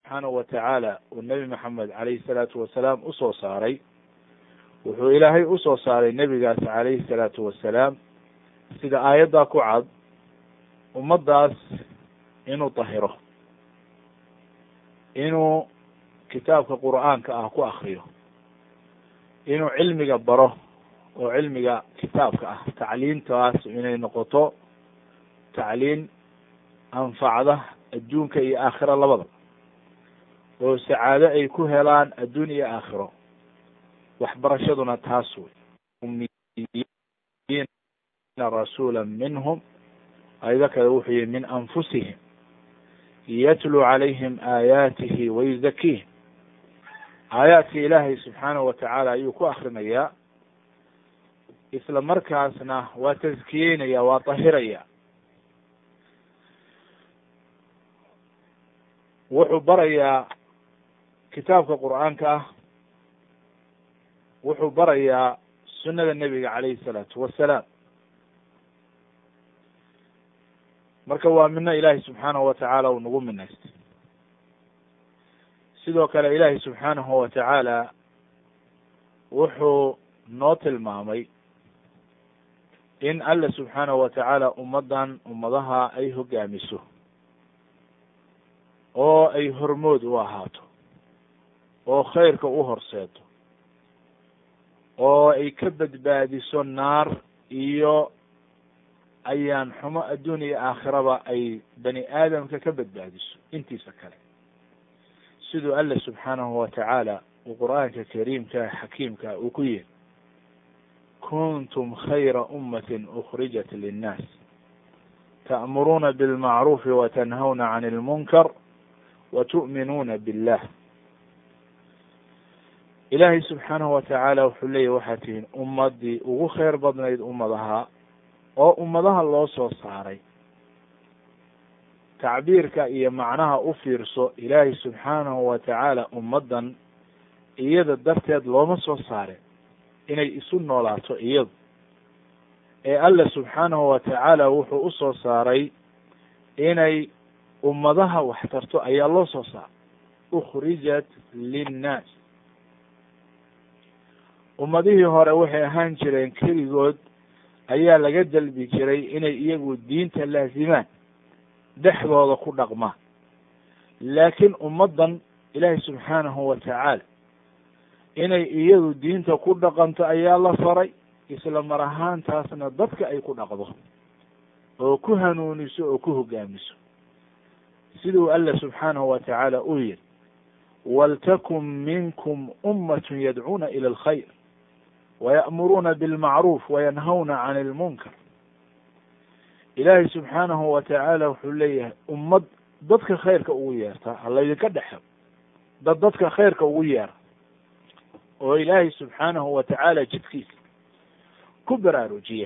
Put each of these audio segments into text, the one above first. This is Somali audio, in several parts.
subxaanahu wa tacaala uu nebi maxamed calayhi salaatu wasalaam usoo saaray wuxuu ilaahay usoo saaray nebigaas calayhi salaatu wasalaam sida aayaddaa ku cad ummaddaas inuu dahiro inuu kitaabka qur'aanka ah ku akriyo inuu cilmiga baro oo cilmiga kitaabka ah tacliintaas inay noqoto tacliin anfacda adduunka iyo aakhiro labada oo sacaado ay ku helaan adduun iyo aakhiro waxbarashaduna taas wey rasuula minhum ayado kale wuxuu yihi min anfusihim yatluu calayhim aayaatihi wayuzakiihim aayaadka ilaahay subxaanahu watacaala ayuu ku akrinayaa isla markaasna waa taskiyeynaya waa dahiraya wuxuu barayaa kitaabka qur'aanka ah wuxuu barayaa sunada nebiga calayhi salaatu wasalaam marka waa mino ilaahay subxaanahu watacaala uu nagu minaystay sidoo kale ilaahay subxaanahu watacaala wuxuu noo tilmaamay in alla subxaanahu watacaala ummaddan ummadaha ay hogaamiso oo ay hormood u ahaato oo khayrka u horseedo oo ay ka badbaadiso naar iyo ayaan xumo adduun iyo aakhiraba ay bani aadamka ka badbaadiso intiisa kale siduu alla subxaanahu watacaala uu qur'aanka kariimka xakiimka uu ku yihi kuntum khayra ummatin ukrijat linnaas ta'muruuna bilmacruufi watanhawna can ilmunkar wa tu'minuuna billah ilaahay subxaanahu watacaala wuxuu leeyahy waxaad tihiin ummadii ugu khayr badnayd ummadaha oo ummadaha loo soo saaray tacbiirka iyo macnaha u fiirso ilaahay subxaanahu watacaala ummaddan iyada darteed looma soo saare inay isu noolaato iyadu ee alla subxaanahu watacaala wuxuu usoo saaray inay ummadaha wax tarto ayaa loo soo saaray ukhrijat linnaas ummadihii hore waxay ahaan jireen keligood ayaa laga dalbi jiray inay iyagu diinta laazimaan dhexdooda ku dhaqmaan laakiin ummaddan ilaahay subxaanahu watacaala inay iyadu diinta ku dhaqanto ayaa la faray isla mar ahaantaasna dadka ay ku dhaqdo oo ku hanuuniso oo ku hogaamiso siduu alla subxaanahu watacaala uu yihi waltakun minkum ummatun yadcuuna ila alkhayr waya'muruuna bilmacruuf wayanhawna can ilmunkar ilaahay subxaanahu watacaala wuxuu leeyahay ummad dadka khayrka ugu yeerta halaydinka dhexo dad dadka khayrka ugu yeera oo ilaahay subxaanahu watacaala jidkiisa ku baraarujiya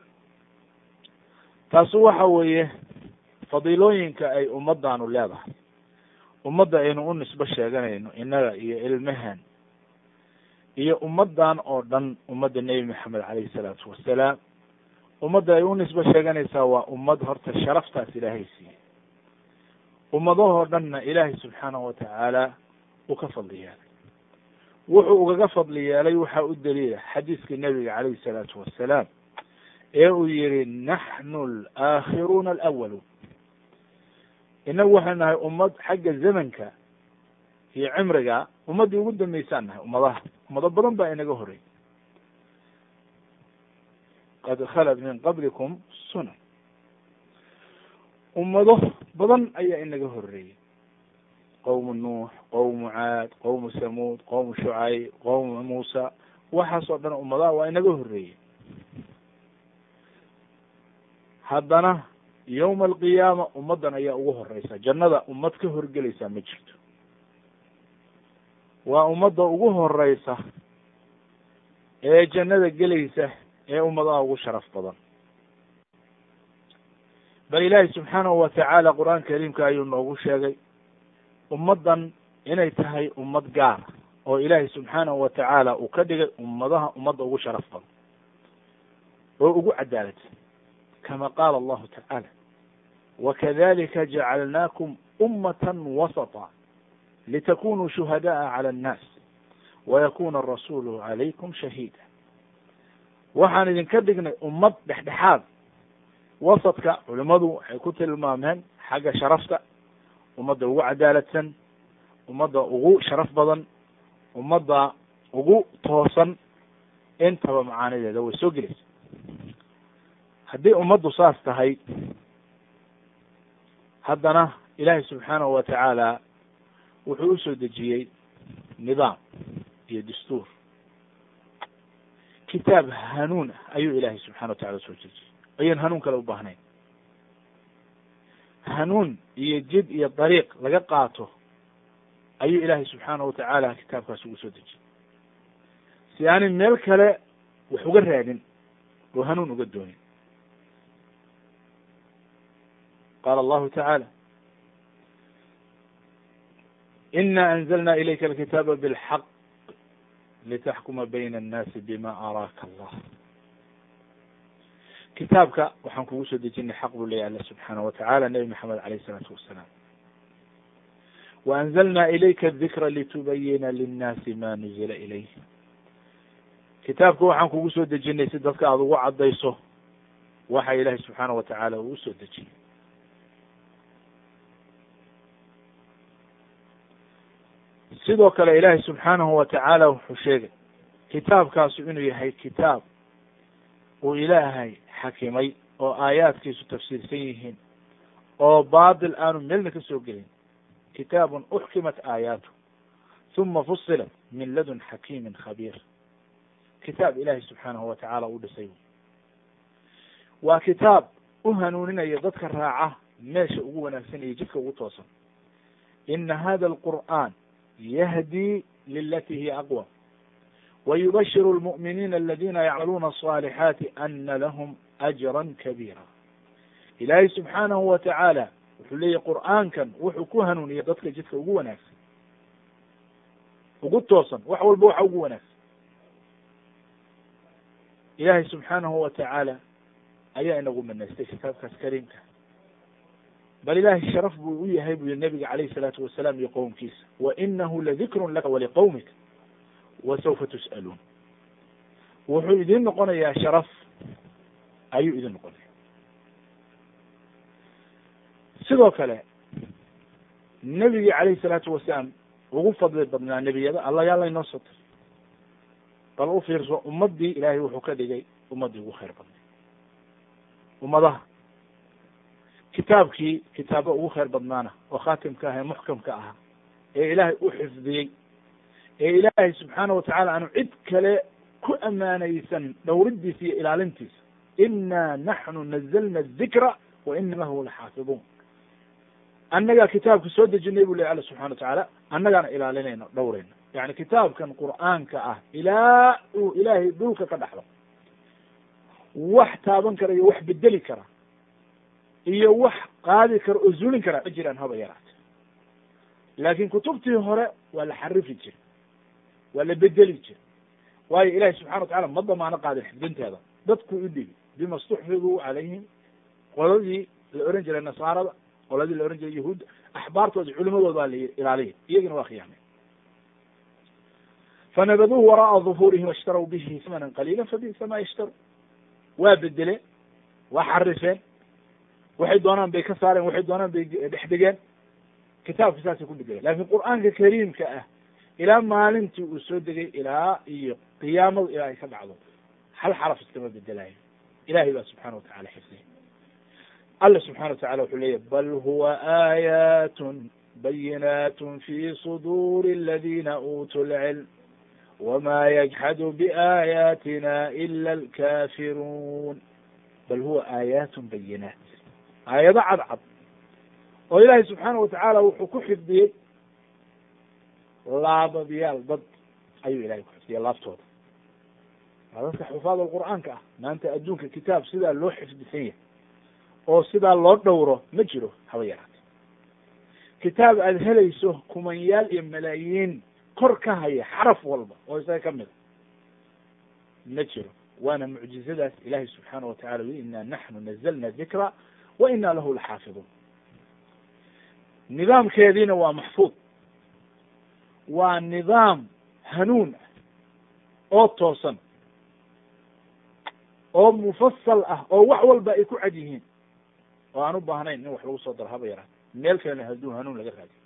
taasu waxa weeye fadiilooyinka ay ummaddaanu leedahay ummadda aynu u nisbo sheeganayno innaga iyo ilmahan iyo ummaddan oo dhan ummadda nebi maxamed calayhi salaatu wasalaam ummadda ay u nisbo sheeganaysaa waa ummad horta sharaftaas ilaahay siiyey ummadahoo dhanna ilaahay subxaanahu watacaala uu ka fadli yeelay wuxuu ugaga fadli yeelay waxaa u daliila xadiiska nebiga calayhi salaatu wasalaam ee uu yihi naxnu alaakhiruuna alawaluun inagu waxay nahay ummad xagga zamanka iyo cimriga ummaddii ugu dambeysaan nahay ummadaha ummado badan baa inaga horey qad khalat min qablikum sunan ummado badan ayaa inaga horeeyey qowmu nuux qowmu caad qowmu samuud qowmu shucayb qowmu muusa waxaas oo dhan ummadaha waa inaga horeeyey haddana yowma alqiyaama ummaddan ayaa ugu horeysa jannada ummad ka horgelaysaa ma jirto waa ummadda ugu horeysa ee jannada gelaysa ee ummadaha ugu sharaf badan bal ilaahi subxaanahu watacaala qur-aan kariimka ayuu noogu sheegay ummaddan inay tahay ummad gaara oo ilaahay subxaanahu watacaala uu ka dhigay ummadaha ummadda ugu sharaf badan oo ugu cadaalad kama qaala allahu tacaala wakadalika jacalnaakum ummatan wasata litakunuu shuhada'a cala annaas wayakuna arasuulu calaykum shahiida waxaan idinka dhignay ummad dhexdhexaad wasadka culimmadu waxay ku tilmaameen xagga sharafta ummadda ugu cadaaladsan ummadda ugu sharaf badan ummadda ugu toosan intaba macaanideeda way soo gelaysa haddii ummaddu saas tahay haddana ilaahay subxaanahu wa tacaala wuxuu usoo dejiyey nidaam iyo dastuur kitaab hanuun ah ayuu ilaahay subxana wa tacala usoo dejiyey ayaan hanuun kale u baahnayn hanuun iyo jid iyo dariiq laga qaato ayuu ilaahay subxaanahu watacaala kitaabkaas ugu soo dejiyey si aanay meel kale wax uga raadin oo hanuun uga doonin qaala allahu tacaala ina anzalna ilayka alkitaaba bilxaq litaxkuma bayna annaasi bima araaka allah kitaabka waxaan kugu soo dejinay xaq buu leyahy alla subxaana wa tacala nebi maxamed alayh isalaatu wasalaam wa anzalna ilayka adikra litubayina linnaasi ma nuzila ilayh kitaabka waxaan kugu soo dejinay si dadka aada ugu caddayso waxa ilaahay subxaana wa tacaala uu usoo dejiyey sidoo kale ilaahay subxaanahu wa tacaala wuxuu sheegay kitaabkaasu inuu yahay kitaab uu ilaahay xakimay oo aayaadkiisu tafsiirsan yihiin oo baatil aanu meelna ka soo gelin kitaabun uxkimat aayaatu huma fusilat min ladun xakiimin khabiir kitaab ilaahay subxaanahu wa tacaala u dhisay waa kitaab u hanuuninaya dadka raaca meesha ugu wanaagsan iyo jidka ugu toosan ina hada alqur'an yahdi lilati hiya aqwam wyubashir lmu'miniina aladina yacmaluuna aصaalixaati ana lahum ajra kabiira ilaahay subxaanahu wa tacaala wuxuu leeyahy qur'aankan wuxuu ku hanuuniya dadka jidka ugu wanaagsan ugu toosan wax walba waxa ugu wanaagsan ilaahay subxaanahu wa tacaala ayaa inagu manaystay kitaabkaas kariimka bal ilaahay sharaf buu u yahay buu yihi nabiga calayh isalaatu wasalaam iyo qowmkiisa wa inahu ladikrun laka waliqowmika wasawfa tus'aluun wuxuu idin noqonayaa sharaf ayuu idin noqonaya sidoo kale nebigii calayhi salaatu wasalaam ugu fadli badnaa nebiyada alla yaa laynoo soo tiray bal u fiirso ummaddii ilaahay wuxuu ka dhigay ummaddii ugu khayr badnay ummadaha kitaabkii kitaabo ugu khayr badnaana oo khaatimka ah ee muxkamka ahaa ee ilaahay u xifdiyey ee ilaahay subxaana wa tacala aanu cid kale ku amaanaysan dhowridiisa iyo ilaalintiisa ina naxnu nazalna adikra wa ina lahu laxaafiduun annagaa kitaabka soo dejinay bu ley alla subxana wa tacaala annagaana ilaalinayno dhowrayno yani kitaabkan qur'aanka ah ilaa uu ilaahay dhulka ka dhaxlo wax taaban kara iyo wax bedeli kara iyo wax qaadi kara oo zulin kara ma jiraan haba yaraate laakin kutubtii hore waa la xarifi jira waa la bedeli jira waayo ilahi subxana wa tacala ma damaano qaadin xifdinteeda dadku u dhigi bima stuxfiduu calayhim qoladii la oran jiray nasaarada qoladii la oran jiray yahuudda axbaartooda culimadooda baa la ilaaliya iyagina waa khiyaamay fanabaduuhu wara'a duhuurihim washtarw bihi samanan qaliila fabisa ma yashtaru waa bedeleen waa xarifeen waxay doonaan bay ka saareen waxay doonaan bay dhex dhigeen kitaabka saasay ku bedeleen lakin qur'aanka kariimka ah ilaa maalintii uu soo degay ilaa iyo qiyaamadu ilaa ay ka dhacdo hal xaraf iskama bedelayo ilahay baa subxana wa tacala xifdiya alla subxana wa tacala wuxuu leeyahy bal huwa aayaatun bayinaatun fi suduuri aladina uutuu lcilm wma yajxadu biaayaatina ila alkafiruun bal huwa aayaatun bayinaat aayado cadcad oo ilaahay subxaana wa tacaala wuxuu ku xifdiyey laababyaal dad ayuu ilahay ku xifdiyay laaftooda waa dadka xufaad alqur'aanka ah maanta adduunka kitaab sidaa loo xifdisan yahay oo sidaa loo dhowro ma jiro haba yaraate kitaab aada helayso kumanyaal iyo malaayiin kor ka haya xaraf walba oo isaga ka mida ma jiro waana mucjizadaas ilahay subxaana wa tacala wi ina naxnu nazalna dikra wa ina lahu laxaafiduun nidaamkeediina waa maxfuud waa nidaam hanuun ah oo toosan oo mufasal ah oo wax walba ay ku cad yihiin oo aan u baahnayn in wax lagu soo daro haba yaraa meel kalena hadduu hanuun laga raadiyo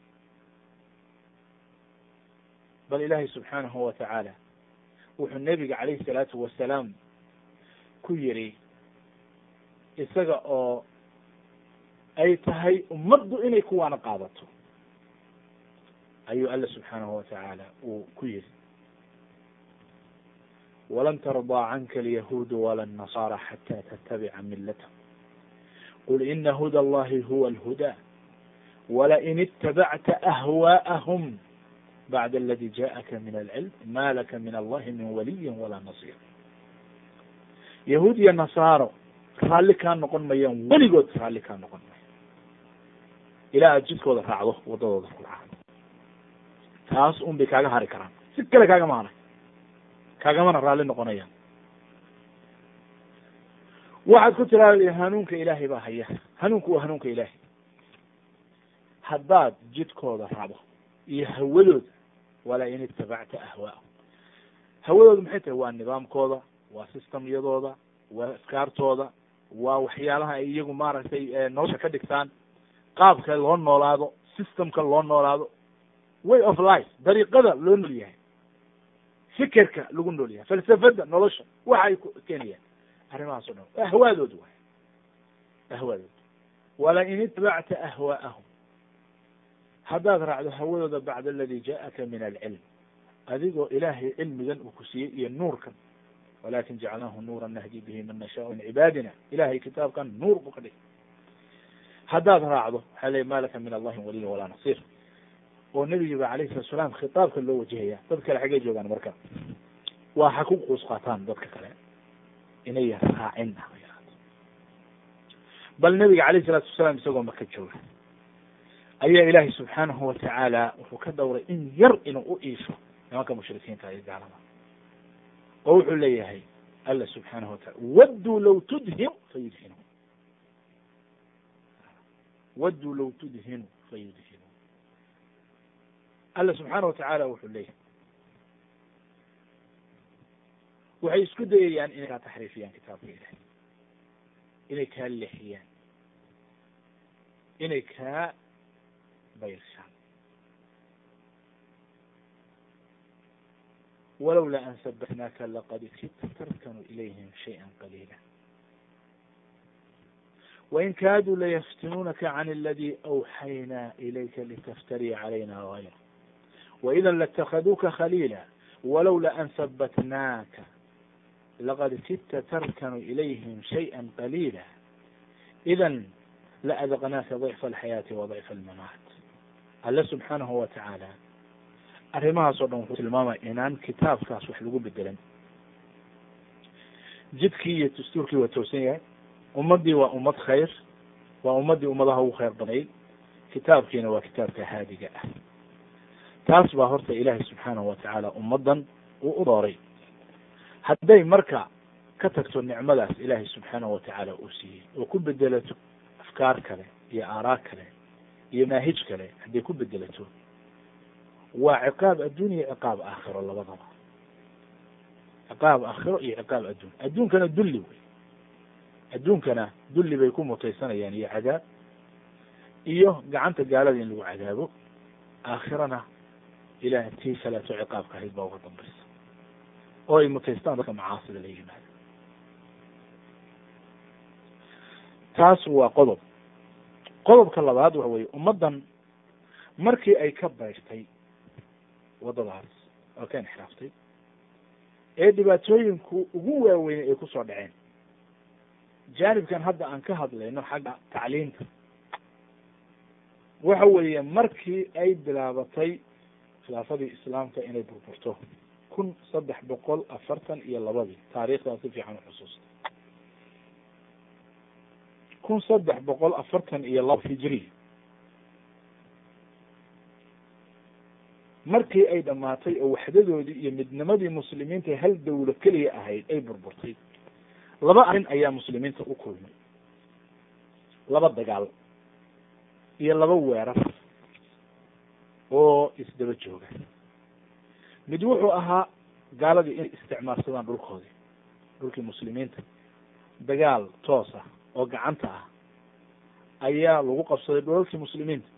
bal ilaahay subxaanahu wa tacaala wuxuu nebiga calayhi salaatu wasalaam ku yidhi isaga oo ay tahay ummaddu inay kuwaana qaadato ayuu alla subxaanahu wa tacaala uu ku yidhi walan tardaa canka alyahuudu wala الnasaara xata tattabica milathm qul ina huda allahi huwa alhudaa walain itabacta ahwaءahum bacda aladi jaءaka min alcilm ma laka min allahi min waliyi walaa nasir yahuud iyo nasaaro raalli kaa noqon mayaan weligood raalli kaa noqon mayan ilaa aad jidkooda raacdo waddadooda ku raacdo taas un bay kaaga hari karaan si kale kaagama haray kaagamana raalli noqonayaan waxaad ku tiraada hanuunka ilaahay baa haya hanuunku waa hanuunka ilaahay haddaad jidkooda raacdo iyo hawadooda walaa in itabacta ahwaahum hawadooda maxay tahay waa nidaamkooda waa systemyadooda waa afkaartooda waa waxyaalaha ay iyagu maaragtay nolosha ka dhigtaan qaabka loo noolaado systemka loo noolaado way of life dariiqada loo nool yahay fikerka lagu nool yahay falsafada nolosha waxa ay keenayaan arrimahaas o dhan ahwaadooda waay ahwaadooda wala in itabacta ahwaa'ahum haddaad raacdo hawadooda bacda aladi jaءaka min alcilm adigoo ilaahay cilmigan uu ku siiyey iyo nuurkan walakin jacalnaahu nuura nahdi bihi man nashaau min cibaadina ilahay kitaabkan nuur buu ka dhigay haddaad raacdo waxaa ley ma laka min allahi waliy walaa nasir oo nebigiiba alayhi salatu salaam khitaabka loo wajahaya dad kale xaggey joogaan marka waa ha ku quus qaataan dadka kale inay raacin bal nebiga alayh salatu wasalaam isagoo maka jooga ayaa ilaahay subxaanahu watacaala wuxuu ka dhowray in yar inuu u iisho nimanka mushrikiinta iyo gaalada oo wuxuu leeyahay alla subxaanahu watacala wadduu law tudhinu fayudhinu wadduu law tudhinu fayudhinu alla subxaana watacaala wuxuu leeyahay waxay isku dayayaan inay kaa taxriifiyaan kitaabka ilahay inay kaa leexiyaan inay kaa bayrshaan walowlaa an sabatnaaka laqad kidta tarkanu ilayhim shayئa qaliila wain kaaduu layaftinuunaka can aladi awxaynaa ilayka litaftariya calayna gayra waida latakhaduuka khaliila walowla an sabatnaaka laqad kidta tarkanu ilayhim shayئa qaliila idan laadaqnaaka dicfa alxayaati wa dicfa almamaat alle subxaanahu wa tacaala arrimahaas o dhan wuxuu tilmaamaya inaan kitaabkaas wax lagu bedelan jidkii iyo dastuurkii waa toosan yahay ummaddii waa ummad khayr waa ummaddii ummadaha ugu khayr badnayd kitaabkiina waa kitaabka haadiga ah taas baa horta ilaahay subxaanahu wa tacaala ummaddan uu u dooray hadday marka ka tagto nicmadaas ilaahay subxaanahu wa tacaala uu siiyey oo ku bedelato afkaar kale iyo aaraa kale iyo maahij kale hadday ku bedelato waa ciqaab adduun iyo ciqaab aakhiro labadaba ciqaab aakhiro iyo ciqaab adduun adduunkana dulli wey adduunkana dulli bay ku mutaysanayaan iyo cadaab iyo gacanta gaalada in lagu cadaabo aakhirana ilaah tii kaleeto ciqaabka ahayd baa uga dambaysa oo ay mutaystaan dadka macaasida la yimaado taas waa qodob qodobka labaad waxa weye ummaddan markii ay ka bayrtay waddadaas oo ka inxiraaftay ee dhibaatooyinku ugu waaweynay ay kusoo dhaceen jaanibkan hadda aan ka hadlayno xagga tacliinta waxa weeye markii ay bilaabatay khilaafadii islaamka inay burburto kun saddex boqol afartan iyo labadii taariikhdaa si fiican uxusuusta kun saddex boqol afartan iyo laba hijri markii ay dhamaatay oo waxdadoodii iyo midnimadii muslimiinta hal dawlo keliya ahayd ay burburtay laba arrin ayaa muslimiinta u kulmay laba dagaal iyo laba weerar oo isdaba jooga mid wuxuu ahaa gaaladii inay isticmaalsadaan dhulkoodii dhulkii muslimiinta dagaal toos ah oo gacanta ah ayaa lagu qabsaday dhulalkii muslimiinta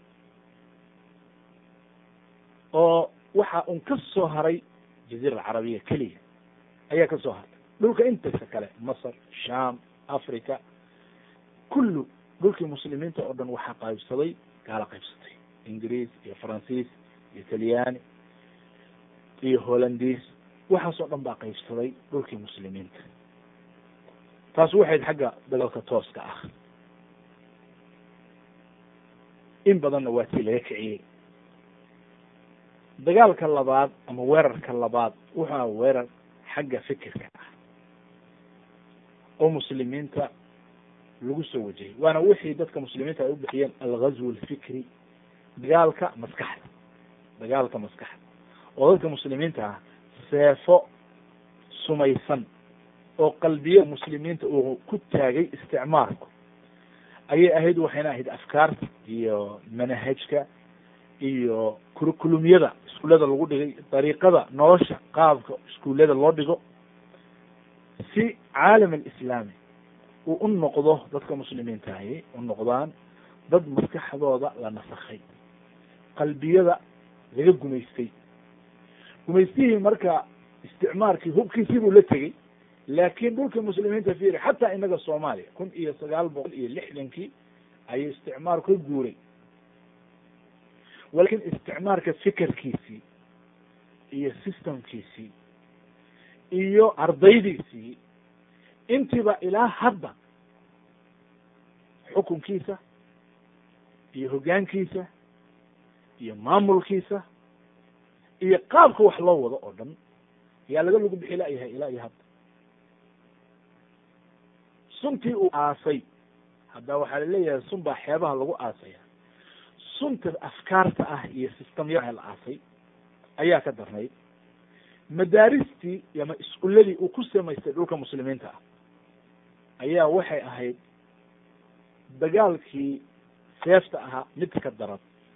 oo waxa un ka soo haray jaziira alcarabiya keliya ayaa ka soo hartay dhulka intasa kale masr sham africa kullu dhulkii muslimiinta oo dhan waxaa qaybsaday gaalo qaybsatay ingiriis iyo faransiis iyo talyaani iyo hollandiis waxaasoo dhan baa qaybsaday dhulkii muslimiinta taas waxayd xagga dagaalka tooska ah in badanna waa tii laga kiciyey dagaalka labaad ama weerarka labaad wuxuu aha weerar xagga fikirka ah oo muslimiinta lagu soo wajahey waana wixii dadka muslimiinta ay u bixiyeen alghazw alfikri dagaalka maskaxda dagaalka maskaxda oo dadka muslimiinta ah seefo sumaysan oo qalbiya muslimiinta uu ku taagay isticmaalku ayay ahayd waxayna ahayd afkaarta iyo manahajka iyo kurikulumyada iskuullada lagu dhigay dariiqada nolosha qaabka iskuullada loo dhigo si caalam alislaami uu u noqdo dadka muslimiinta ahi u noqdaan dad maskaxdooda la nasakhay qalbiyada laga gumaystay gumaystihii marka isticmaalkii hubkiisii buu la tegey laakiin dhulkii muslimiinta fiiri xataa inaga soomaaliya kun iyo sagaal boqol iyo lixdankii ayuu isticmaal ka guuray walakin isticmaalka fikerkiisii iyo systemkiisii iyo ardaydiisii intiiba ilaa hadda xukunkiisa iyo hoggaankiisa iyo maamulkiisa iyo qaabka wax loo wado oo dhan ayaa laga lagu bixi layahay ilaa iyo hadda suntii uu aasay hadda waxaa laleeyahay sun baa xeebaha lagu aasaya sunta afkaarta ah iyo systemya la aasay ayaa ka darnayd madaaristii ama iskuuladii uu ku samaystay dhulka muslimiinta ah ayaa waxay ahayd dagaalkii seefta ahaa mid ka daran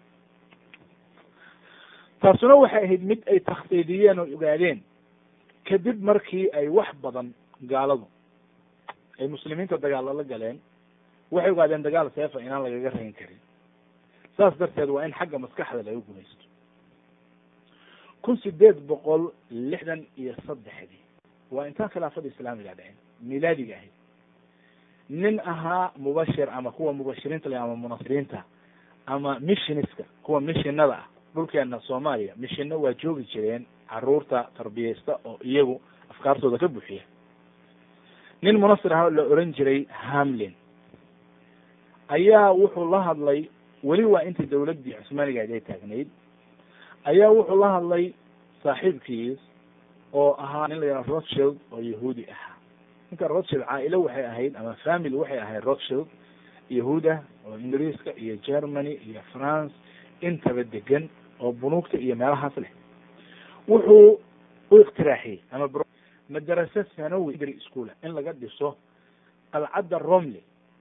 taasuna waxay ahayd mid ay takhdiidiyeen oo ogaadeen kadib markii ay wax badan gaaladu ay muslimiinta dagaal lala galeen waxay ogaadeen dagaal seefa inaan lagaga rayn karin saas darteed waa in xagga maskaxda laga gumaysto kun sideed boqol lixdan iyo saddexdii waa intaan khilaafada islaamiga dhicin milaadiga ahayd nin ahaa mubashir ama kuwa mubashiriinta le ama munasiriinta ama missioniska kuwa mishinada ah dhulkeena soomaaliya mishino waa joogi jireen caruurta tarbiyeysta oo iyagu afkaartooda ka buuxiya nin munasir aha la oran jiray hamlin ayaa wuxuu la hadlay weli waa intii dawladdii cusmaanigaad ay taagnayd ayaa wuxuu la hadlay saaxiibkiis oo ahaa nin la yidhaha rothshild oo yahuudi ahaa ninka rothshild caailo waxay ahayd ama family waxay ahayd rothshild yahuud ah oo ingiriiska iyo germany iyo france intaba degan oo bunuugta iyo meelahaas leh wuxuu u ikhtiraaxiyey ama madarasa sanawi dri schoola in laga dhiso qalcadda romley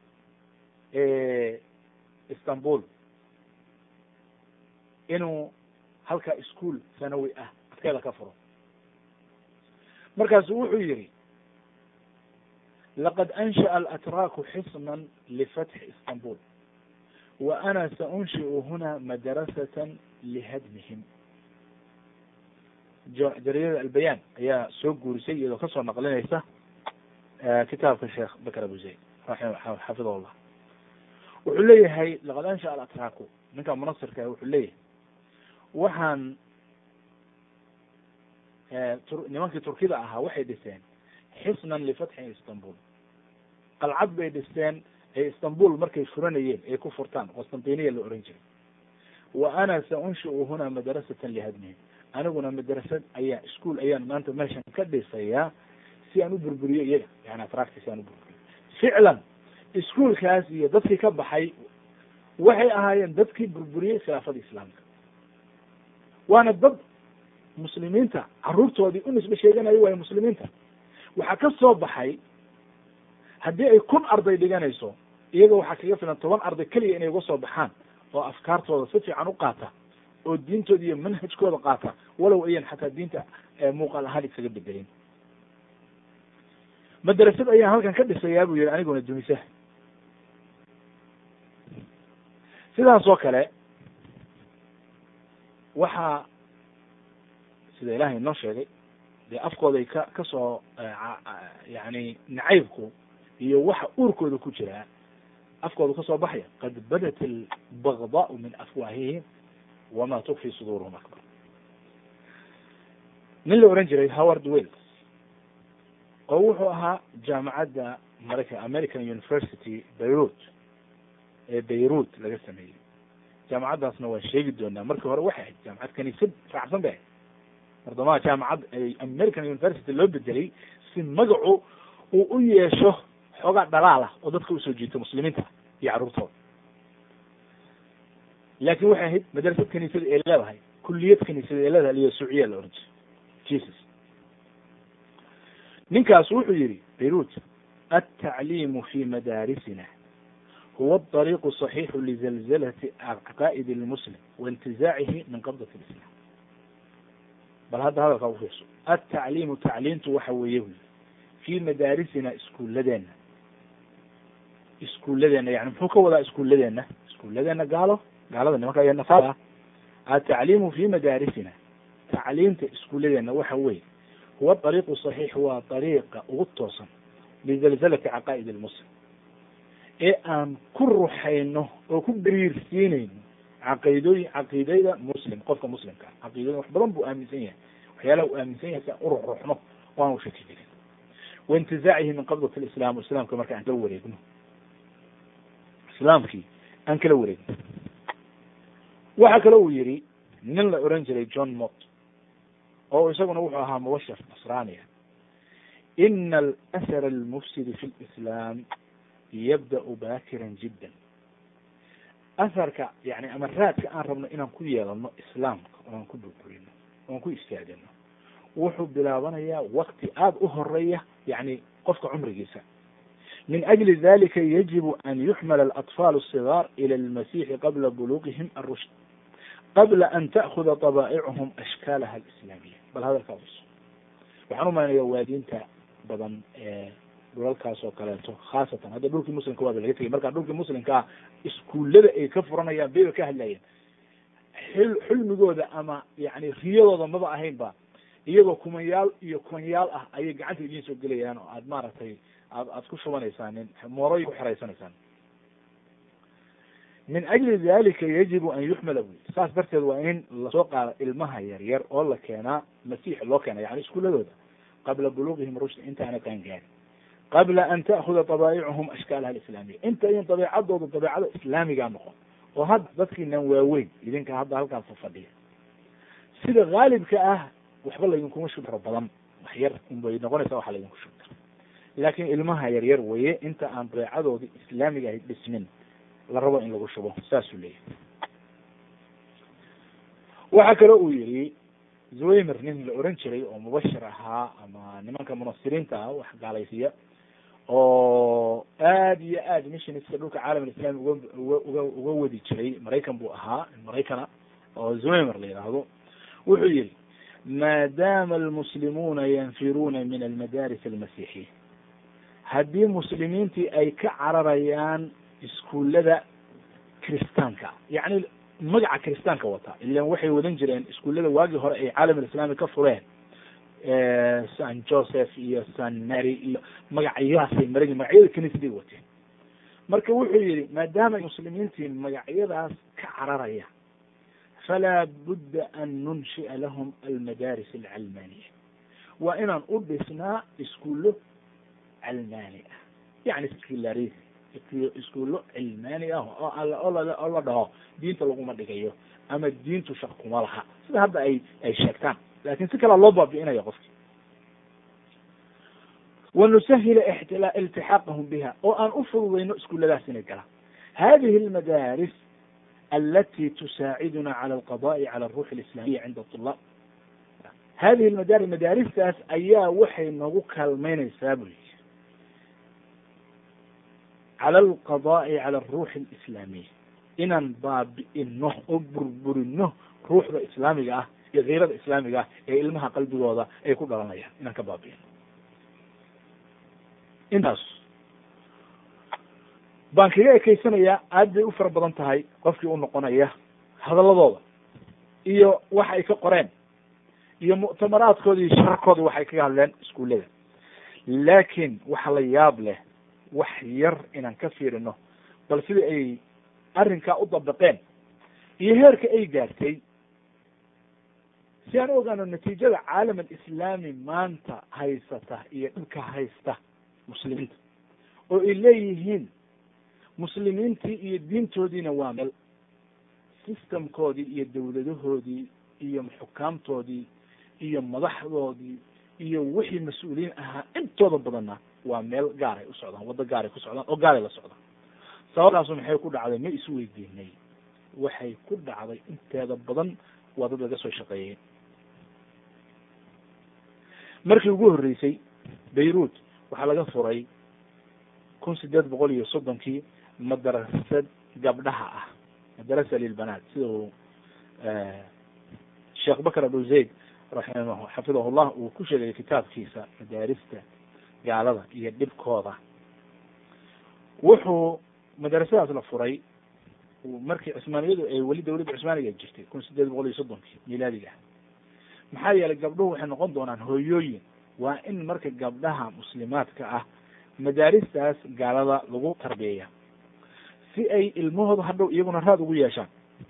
istanbul inuu halka ischool sanawi ah adkeeda ka furo markaasu wuxuu yihi laqad anshaأa alatraaku xisnan lifatxi istanbul wa ana saunshiu huna madrasatan lihadmihim jaridada albayaan ayaa soo guurisay iyadoo kasoo naqlinaysa kitaabka sheekh bakr abu zayd xafidah llah wuxuu leeyahay laqad anshaأa alatraaku ninka munasirka wuxuu leeyahay waxaan nimankii turkida ahaa waxay dhiseen xisnan lifatxi istanbul qalcad bay dhisteen ee istanbul markay furanayeen ay ku furtaan qostantiniya la oran jiray wa ana saunshiu huna madrasatan lihadmihim aniguna madrasad ayaa ischool ayaan maanta meeshan ka dhisayaa si aan u burburiyo iyaga yani atraakti si aan u burburiyo ficlan ischoolkaas iyo dadkii ka baxay waxay ahaayeen dadkii burburiyey khilaafada islaamka waana dad muslimiinta caruurtoodii u nisbe sheeganayo waayo muslimiinta waxaa ka soo baxay haddii ay kun arday dhiganayso iyaga waxaa kaga filan toban arday keliya inay uga soo baxaan oo afkaartooda si fiican u qaata oo diintooda iyo manhajkooda qaata walow ayan xataa diinta muuqaal ahaan isaga bedelin madrasad ayaan halkan ka dhisayaa buu yihi aniguna dumisa sidaas oo kale waxaa sida ilahay inoo sheegay dee afkooday ka kasoo yani nacaybku iyo waxa uurkooda ku jiraa afkooda kasoo baxaya qad badat albagdaau min afwaahihim wama tukfi suduuruhum akbar nin la oran jiray howard wells oo wuxuu ahaa jaamacadda maraykan american university beirut ee beirut laga sameeyey jaamacaddaasna waan sheegi doonaa markii hore waxay ahayd jaamacad kaniisad raacsan bay ahayd mardamaha jaamacad american university loo bedelay si magacu uu u yeesho xoogaa dhalaal ah oo dadka usoo jiito muslimiinta iyo carruurtooda laakin waxay ahayd madrasad kaniisada ee leedahay kuliyad kaniisada ee leedahay iyo suuciya la oran jiray jesus ninkaas wuxuu yihi beirut altacliimu fi madaarisina huwa aطariiqu صaxiixu lizalzalati caqaa'id اlmuslim waintizaacihi min qabdat اlislam bal hadda hadalkaa ufiirso altacliimu tacliimtu waxa weeye wy fi madaarisina iskuuladeena iskuuladeena yani muxuu ka wadaa iskuuladeena iskuuladeena gaalo gaalada nimanka iyo nasaara atacliimu fi madaarisina tacliimta iskuuladeena waxa weye huwa ariiqu صaxiix waa ariiqa ugu toosan lizalzalati caqaa'id اlmuslim ee aan ku ruxayno oo ku dariirsiinayno caqiidooyin caqiidada muslim qofka muslimka ah caqiidooyin wax badan buu aaminsan yahay waxyaalaha uu aaminsan yahay si aan uruxruxno o aan ushaki jirin waintizaacihi min qabdat lislam islaamka marka aan kala wareegno islaamkii aan kala wareegno waxa kale uu yihi nin la oran jiray john mott oo isaguna wuxuu ahaa mubashir nasraniya ina alashar almufsidi fi lislam yabda'u bakiran jiddan asarka yani ama raadka aan rabno inaan ku yeelano islaamka oan ku burburino oan ku istaagino wuxuu bilaabanayaa wakti aada u horeeya yani qofka cumrigiisa min ajli dalika yajibu an yuxmala alatfal الصigaar ilى اlmasixi qabla buluqihim arushd qabla an ta'kuda طabaa'ichum ashkaalaha alislaamiya bal hadalkaa us waxaan umaynaya waadiinta badan ee dhulalkaas oo kaleeto khaasatan hadda dhulkii muslimka waaba laga tegay marka dhulkii muslimka ah iskuullada ay ka furanayaan bayba ka hadlayeen xil xilmigooda ama yani riyadooda maba ahayn ba iyagoo kumanyaal iyo kumanyaal ah ayay gacanta idiin soo gelayaan oo aad maaragtay aad aad ku shubanaysaan mooroy ku xeraysanaysaan min ajli dalika yajibu an yuxmala bu saas darteed waa in lasoo qaado ilmaha yaryar oo la keenaa masiix loo keena yani iskuuladooda qabla buluqihim rushd intaana kaan gaarin qabla an ta'kuda طabaa'ichum ashkaalaha alislaamiya inta in dabeecadooda dabeecada islaamigaa noqon oo hadda dadkiinan waaweyn idinka hadda halkaas fadhiya sida haalibka ah waxba laydinkuma shubro badan wax yar unbay noqonaysa waxa laydinku shubta laakin ilmaha yaryar weye inta aan dabeecadoodii islaamiga ahay dhismin la rabo in lagu shubo saasuu leeyahay waxa kale uu yihi zwaymer nin la oran jiray oo mubashir ahaa ama nimanka munasiriinta ah wax gaalaysiya oo aad iyo aad missionska dhulka caalam alislami uga uga uga uga wadi jiray maraykan buu ahaa maraykana oo zwaymer la yidhaahdo wuxuu yihi maadaama almuslimuuna yanfiruuna min almadaris almasiixiya haddii muslimiintii ay ka cararayaan iskuullada kristaanka yacni magaca kristaanka wata ilan waxay wadan jireen iskuullada waagii hore ay caalam alislami ka fureen san joseph iyo san mary iyo magacyaasay maragi magacyada kaniisaday wateen marka wuxuu yihi maadaama muslimiintii magacyadaas ka cararaya falaa budda an nunshi'a lahum almadaris alcalmaniya waa inaan u dhisnaa iskuullo calmani ah yani seculari iskuullo cilmaani ah oo oo la dhaho diinta laguma dhigayo ama diintu shaq kuma laha sida hadda ay ay sheegtaan lakin si kalea loo baabi'inayo qofki wanusahila iltixaaqahum biha oo aan u fududayno iskuulladaas inay galaan hadihi almadaris alati tusaaciduna cala alqada'i cala aruux alislamiya cinda طulaab hadihi lmadaris madaaristaas ayaa waxay nagu kaalmeynaysaa bu yii cala alqada'i cala aruuxi alislaamiya inaan baabi'ino oo burburino ruuxda islaamiga ah iyo kiirada islaamiga ah ee ilmaha qalbigooda ay ku dhalanayaan inaan ka baabi'in intaas baan kaga ekeysanayaa aad bay u fara badan tahay qofkii u noqonaya hadaladooda iyo waxa ay ka qoreen iyo muctamaraadkooda iyo shararkooda waxay kaga hadleen iskuullada laakiin waxa la yaab leh wax yar inaan ka fiirino bal sida ay arrinkaa u dabaqeen iyo heerka ay gaartay si aan u ogaano natiijada caalam alislaami maanta haysata iyo dhibka haysta muslimiinta oo ay leeyihiin muslimiintii iyo diintoodiina waa meel systemkoodii iyo dawladahoodii iyo xukaamtoodii iyo madaxdoodii iyo wixii mas-uuliyiin ahaa intooda badanna waa meel gaaray u socdaan waddo gaaray ku socdaan oo gaaray la socdaan sababtaasu maxay ku dhacday ma isu weydiinay waxay ku dhacday inteeda badan waa dad laga soo shaqeeyey markii ugu horreysay bayruut waxaa laga furay kun sideed boqol iyo soddonkii madrasad gabdhaha ah madrasa lilbanaat sida uu sheekh bakr abu zayd raximah xafidahullah uu ku sheegay kitaabkiisa madaarista gaalada iyo dhibkooda wuxuu madrasadaas la furay markii cusmaaniyadu ay weli dawladda cusmaaniga jirtay kun sideed boqol iyo soddonkii milaadiga maxaa yeelay gabdhuhu waxay noqon doonaan hooyooyin waa in marka gabdhaha muslimaadka ah madaaristaas gaalada lagu tarbiyeeya si ay ilmahooda hadhow iyaguna raad ugu yeeshaan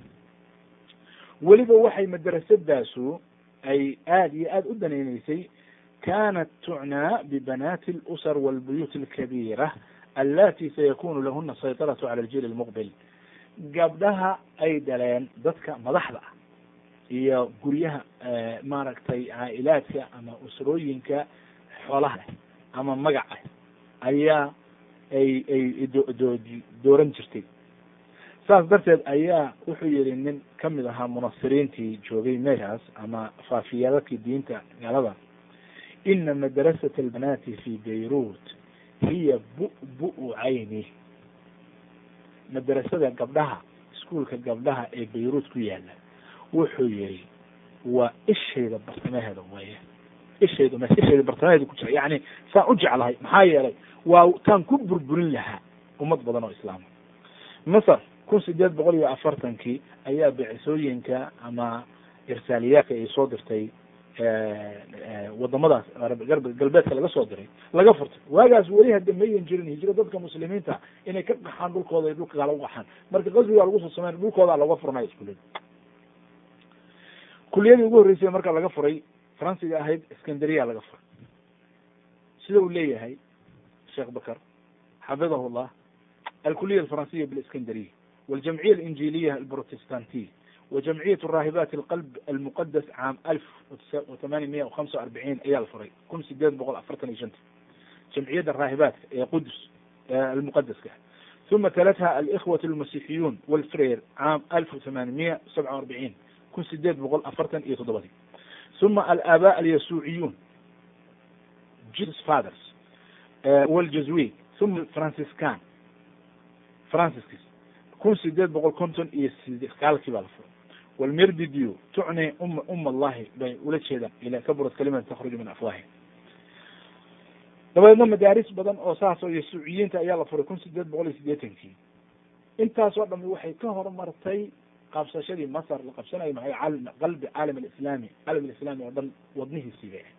weliba waxay madrasadaasu ay aada iyo aada u danayneysay kanat tucnaa bibanaati اlusar walbuyuut alkabiira allati sayakunu lahuna saytaratu cala aljiil almuqbil gabdhaha ay dhaleen dadka madaxda ah iyo guryaha maaragtay caa'ilaadka ama usrooyinka xoolaha leh ama magaca ayaa ay ay do dooran jirtay saas darteed ayaa wuxuu yihi nin kamid ahaa munasiriintii joogay meeshaas ama faafiyadadkii diinta gaalada ina madrasat albanaati fi beirut hiya bu-bu cayni madrasada gabdhaha iskuolka gabdhaha ee bayruut ku yaala wuxuu yihi waa ishayda bartamaheeda weeye ishayda m ishayda bartamaheeda ku jira yani saan u jeclahay maxaa yeelay waa taan ku burburin lahaa ummad badan oo islaama masar kun sideed boqol iyo afartankii ayaa bicisooyinka ama irsaaliyaadka ay soo dirtay wadamadaas galbeedka laga soo diray laga furtay waagaas weli hadda mayan jirin hijro dadka muslimiinta inay ka qaxaan dhulkooda ay dhulka kala u qaxaan marka qasbigaa lagu soo sameyn dhulkooda laga furnay iskuulada kuliyadii ugu horreysay marka laga furay faransiga ahayd iskandariya laga furay sida uu leeyahay sheekh bakr xafidahu llah alkuliya alfaransiya biاliskandariya waljamciya alinjiliya alprotestantiya wajamciyat raahibat alqalb almuqadas caam alf وثamaani miya وhamsa arbiciin ayaa la furay kun sideed boqol afartan iyo shanta jamciyadda raahibaadka ee qudus almuqadaska uma talatha alikhwat almasixiyun walfreer caam alf وثamaani miya sabca arbiciin kun sideed boqol afartan iyo toddobadii uma alaaba alyasuuciyun jesus fathers wاljazwi uma franciscan franciscis kun sideed boqol konton iyo sagaalkii baa la furay walmirdidio tucni um um allahi bay ula jeedaan ila kaburat kalimatan takhruju min afwahi dabadeedna madaaris badan oo saas oo yasuuciyiinta ayaa la furay kun sideed boqol iyo sideetankii intaasoo dhami waxay ka horumartay qabsashadii masar la qabsanayo maxay caalam qalbi caalam alislaami caalam alislaami oo dhan wadnihiisii bay ahayd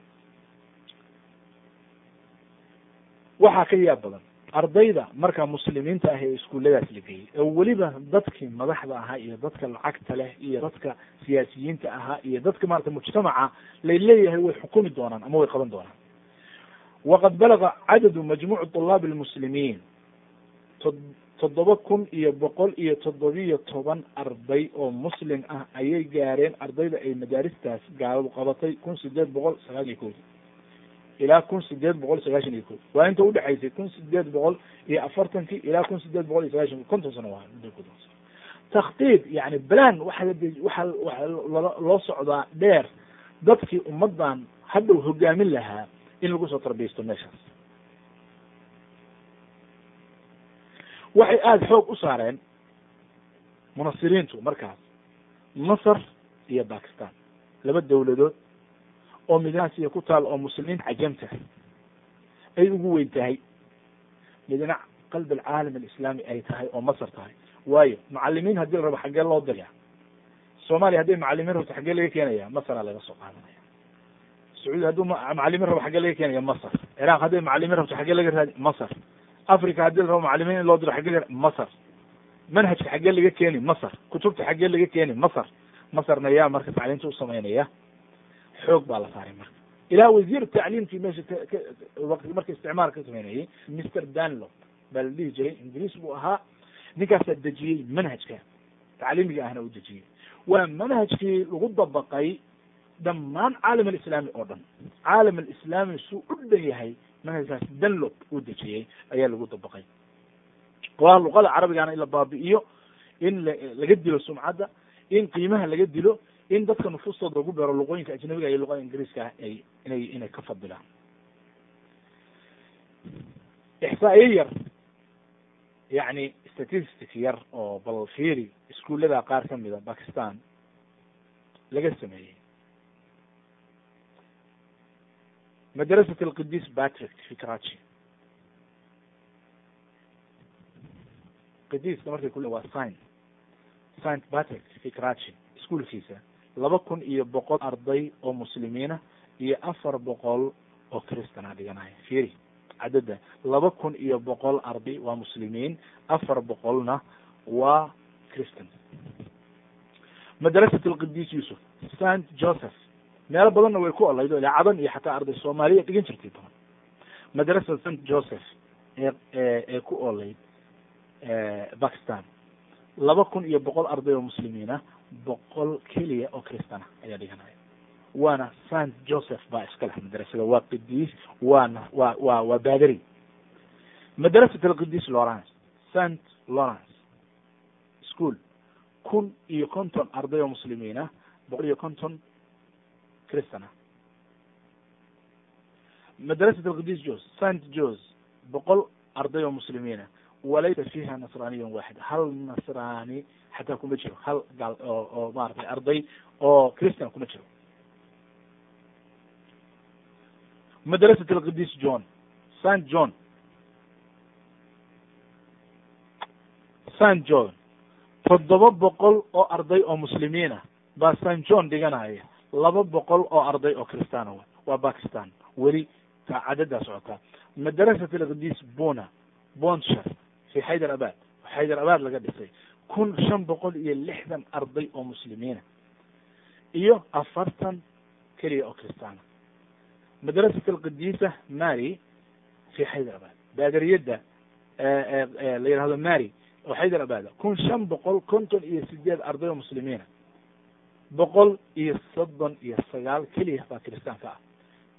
waxaa ka yaab badan ardayda markaa muslimiinta ah ee iskuulladaas la geeyey oo weliba dadkii madaxda ahaa iyo dadka lacagta leh iyo dadka siyaasiyiinta ahaa iyo dadka maarata mujtamaca lay leeyahay way xukumi doonaan ama way qaban doonaan waqad balaga cadadu majmuuc طulaabi almuslimiin toddoba kun iyo boqol iyo toddobiyo toban arday oo muslim ah ayay gaareen ardayda ay madaaristaas gaaladu qabatay kun sideed boqol sagaal iyo koodi ilaa kun sideed boqol sagaashan iyo kood waa inta udhexaysay kun sideed boqol iyo afartankii ilaa kun sideed boqol iyo sagaashan konton sano waa takhdiid yani balan waxa waxa waxa loo socdaa dheer dadkii ummadan hadhow hogaamin lahaa in lagu soo tarbiyaysto meeshaas waxay aada xoog u saareen munasiriintu markaas masar iyo bakistan laba dawladood oo midnaasiya ku taal oo muslimiin cajamta ay ugu weyn tahay midna qalb alcaalam alislaami ay tahay oo masar tahay waayo macalimiin haddii la rabo xaggee loo diraya soomaaliya hadday macalimiin rabto xaggee laga keenaya masaraa laga soo qaadanaya sacuudi hadduu macalimiin rabo xaggee laga keenaya masar ciraaq hadday macalimiin rabto xaggee laga raadi masar africa haddii la rabo macalimiin in loo diro xaggee laga masar manhajka xaggee laga keeni masar kutubta xaggee laga keeni masar masarna yaa marka tacliimta u samaynaya xoog baa la saaray marka ilaa wasiir tacliimkii meesha waqti marka isticmaal ka sameynayay mister danlop baa la dhihi jiray ingiriis buu ahaa ninkaasaa dejiyey manhajka tacliimiga ahna u dejiyey waa manhajkii lagu dabaqay dhammaan caalam alislaami oo dhan caalam alislaami suu u dhan yahay manhajkaas danlop uu dejiyey ayaa lagu dabaqay waa luqada carabigana in la baabi'iyo in laga dilo sumcadda in qiimaha laga dilo in dadka nufuustooda lagu beero luqooyinka ajnabiga iyo luqada ingiriiska ah ay inay inay ka fadilaan ixsaa'iyo yar yacni statistic yar oo bal fiiri iskuullada qaar ka mida bakistan laga sameeyey madrasat alqidis patrick fi karachi qidiska markay ku waa saint saint patrick fi karachi iskuolkiisa laba kun iyo boqol arday oo muslimiina iyo afar boqol oo christana dhiganaya fiiri cadada laba kun iyo boqol arday waa muslimiin afar boqolna waa christan madrasat alqidis yusuf saint joseph meelo badanna way ku olaydo ilaa cadan iyo xataa arday soomaaliya dhigan jirtay badan madrasat saint joseph ee ee ku olayd bakistan laba kun iyo boqol arday oo muslimiina boqol keliya oo christana ayaa dhiganaya waana saint joseph baa iska leh madrasada waa qidis waana waa waa waa baderi madrasat alqidis lawrence saint lawrence school kun iyo konton arday oo muslimiina boqol iyo konton christana madrasat alqidis jos saint jos boqol arday oo muslimiina walaysa fiha nasraniyan waxid hal nasrani xataa kuma jiro hal gaal oo oo maratay arday oo christian kuma jiro madrasat alqidis john saint john saint john toddoba boqol oo arday oo muslimiina baa saint john dhiganaya laba boqol oo arday oo christaana wa waa bakistan weli ta cadadaa socotaa madrasat alqidis bona bonshar fi xaydar abad xaydar abad laga dhisay kun shan boqol iyo lixdan arday oo muslimiina iyo afartan keliya oo kristaana madrasat alqidisa mary fi xaydar abad baadariyadda la yihahdo mary oo xaydar abada kun shan boqol konton iyo sideed arday oo muslimiina boqol iyo soddon iyo sagaal keliya baa kiristaanka ah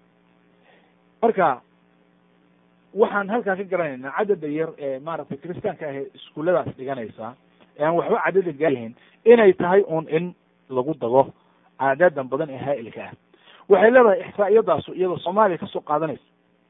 marka waxaan halkaa ka garanaynaa cadada yar ee maaragtay kiristaanka ah ee iskuulladaas dhiganaysa ee aan waxba cadada gaaryahayn inay tahay un in lagu dago caadadan badan ee haa'ilka ah waxay leedahay ixsaa'iyadaasu iyadoo soomaaliya kasoo qaadanaysa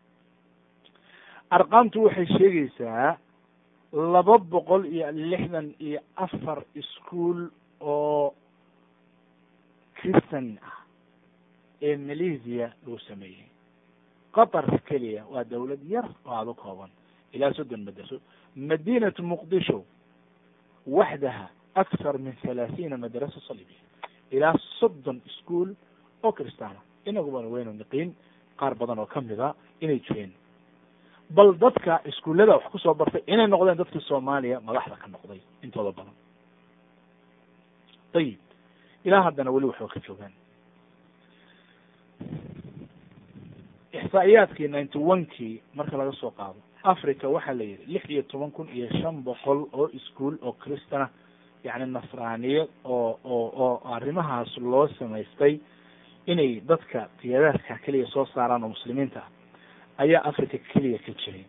arqaamtu waxay sheegaysaa laba boqol iyo lixdan iyo afar iskuol oo christan ah ee malaysia lagu sameeyey qatar keliya waa dawlad yar oo aada u kooban ilaa soddon madraso madinatu muqdisho waxdaha aksar min halaathiina madrasa salibiya ilaa soddon ischool oo kristaana inagubana waynu niqiin qaar badan oo kamida inay jireen bal dadka iskuullada wax kusoo bartay inay noqdeen dadkii soomaaliya madaxda ka noqday intooda badan ayib ilaa haddana weli waxba ka joogaan ixsaa'iyaadkii ninety one kii marka laga soo qaado africa waxaa la yidhi lix iyo toban kun iyo shan boqol oo ischool oo christana yacni nasraaniyad oo oo oo arrimahaas loo samaystay inay dadka qiyadaadka keliya soo saaraan oo muslimiinta ah ayaa africa keliya ka jiray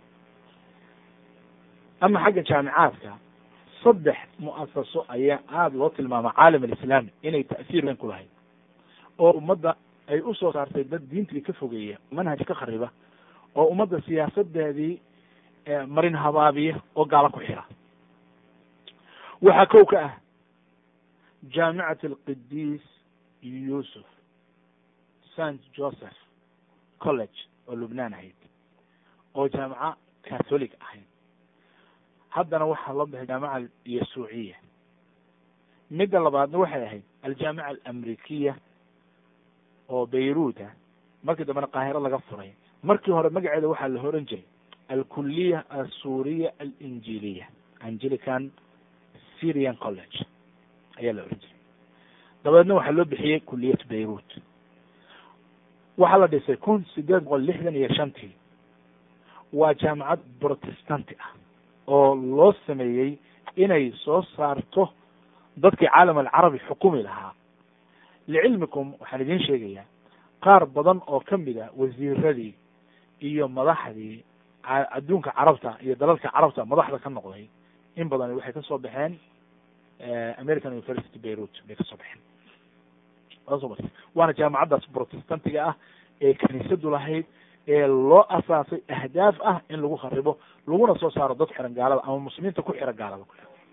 ama xagga jaamicaadka saddex mu'asaso ayaa aada loo tilmaama caalam alislaami inay ta'siir weyn ku lahayd oo ummadda ay usoo saartay dad diintii ka fogeeya manhaj ka khariba oo ummadda siyaasadeedii marin habaabiya oo gaalo ku xira waxaa kow ka ah jaamicat alqidiis yuusuf st joseph college oo lubnaan ahayd oo jaamica catholic ahayd haddana waxaa loo baxay jaamica yasuuciya midda labaadna waxay ahayd aljaamica alamrikiya oo beyruut ah markii dambena qaahiro laga furay markii hore magaceeda waxaa la horan jiray alkuliya asuriya alinjiliya angelican syrian college ayaa la oran jiray dabeedna waxaa loo bixiyey kuliyat beyruut waxaa la dhisay kun sideed boqol lixdan iyo shantii waa jaamacad protestanti ah oo loo sameeyey inay soo saarto dadkii caalam alcarabi xukumi lahaa licilmikum waxaan idiin sheegayaa qaar badan oo kamid a wasiiradii iyo madaxdii adduunka carabta iyo dalalka carabta madaxda ka noqday in badan waxay kasoo baxeen american university beyruut bay kasoo baxeen soo marta waana jaamacaddaas protestantiga ah ee kaniisadu lahayd ee loo asaasay ahdaaf ah in lagu kharibo laguna soo saaro dad xiran gaalada ama muslimiinta ku xiran gaalada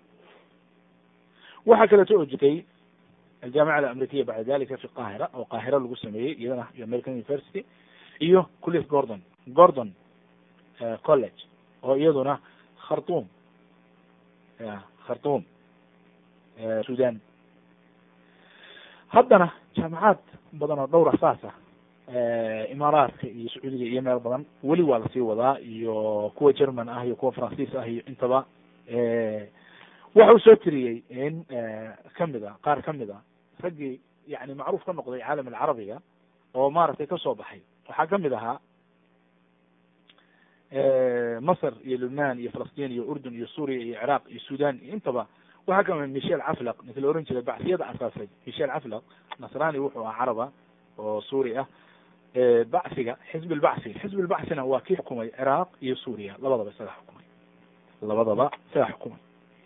waxaa kaleeto oo jirtay aljaamica alamrikiya bacda dalika fi qaahira oo qaahira lagu sameeyey iyadana american university iyo kuliyat gordon gordon college oo iyaduna khartum khartum sudan haddana jaamacaad badan oo dhowr asaasa imaaraadka iyo sacuudiga iyo meel badan weli waa lasii wadaa iyo kuwa german ah iyo kuwa faransiis ah iyo intaba waxa uu soo tiriyey in kamid a qaar kamid a raggii yani macruuf ka noqday caalam alcarabiga oo maaragtay kasoo baxay waxaa kamid ahaa masr iyo lubnan iyo falastiin iyo urdun iyo suuriya iyo ciraaq iyo sudan iyo intaba waxaa kamid michel caflaq ninka la oran jiray bacsiyada asaasay michel caflaq nasrani wuxuu ahaa caraba oo suuri ah bacsiga xizb lbacsi xizb lbacsina waa kii xukumay ciraaq iyo suuriya labadaba isaga xukumay labadaba isaga xukumay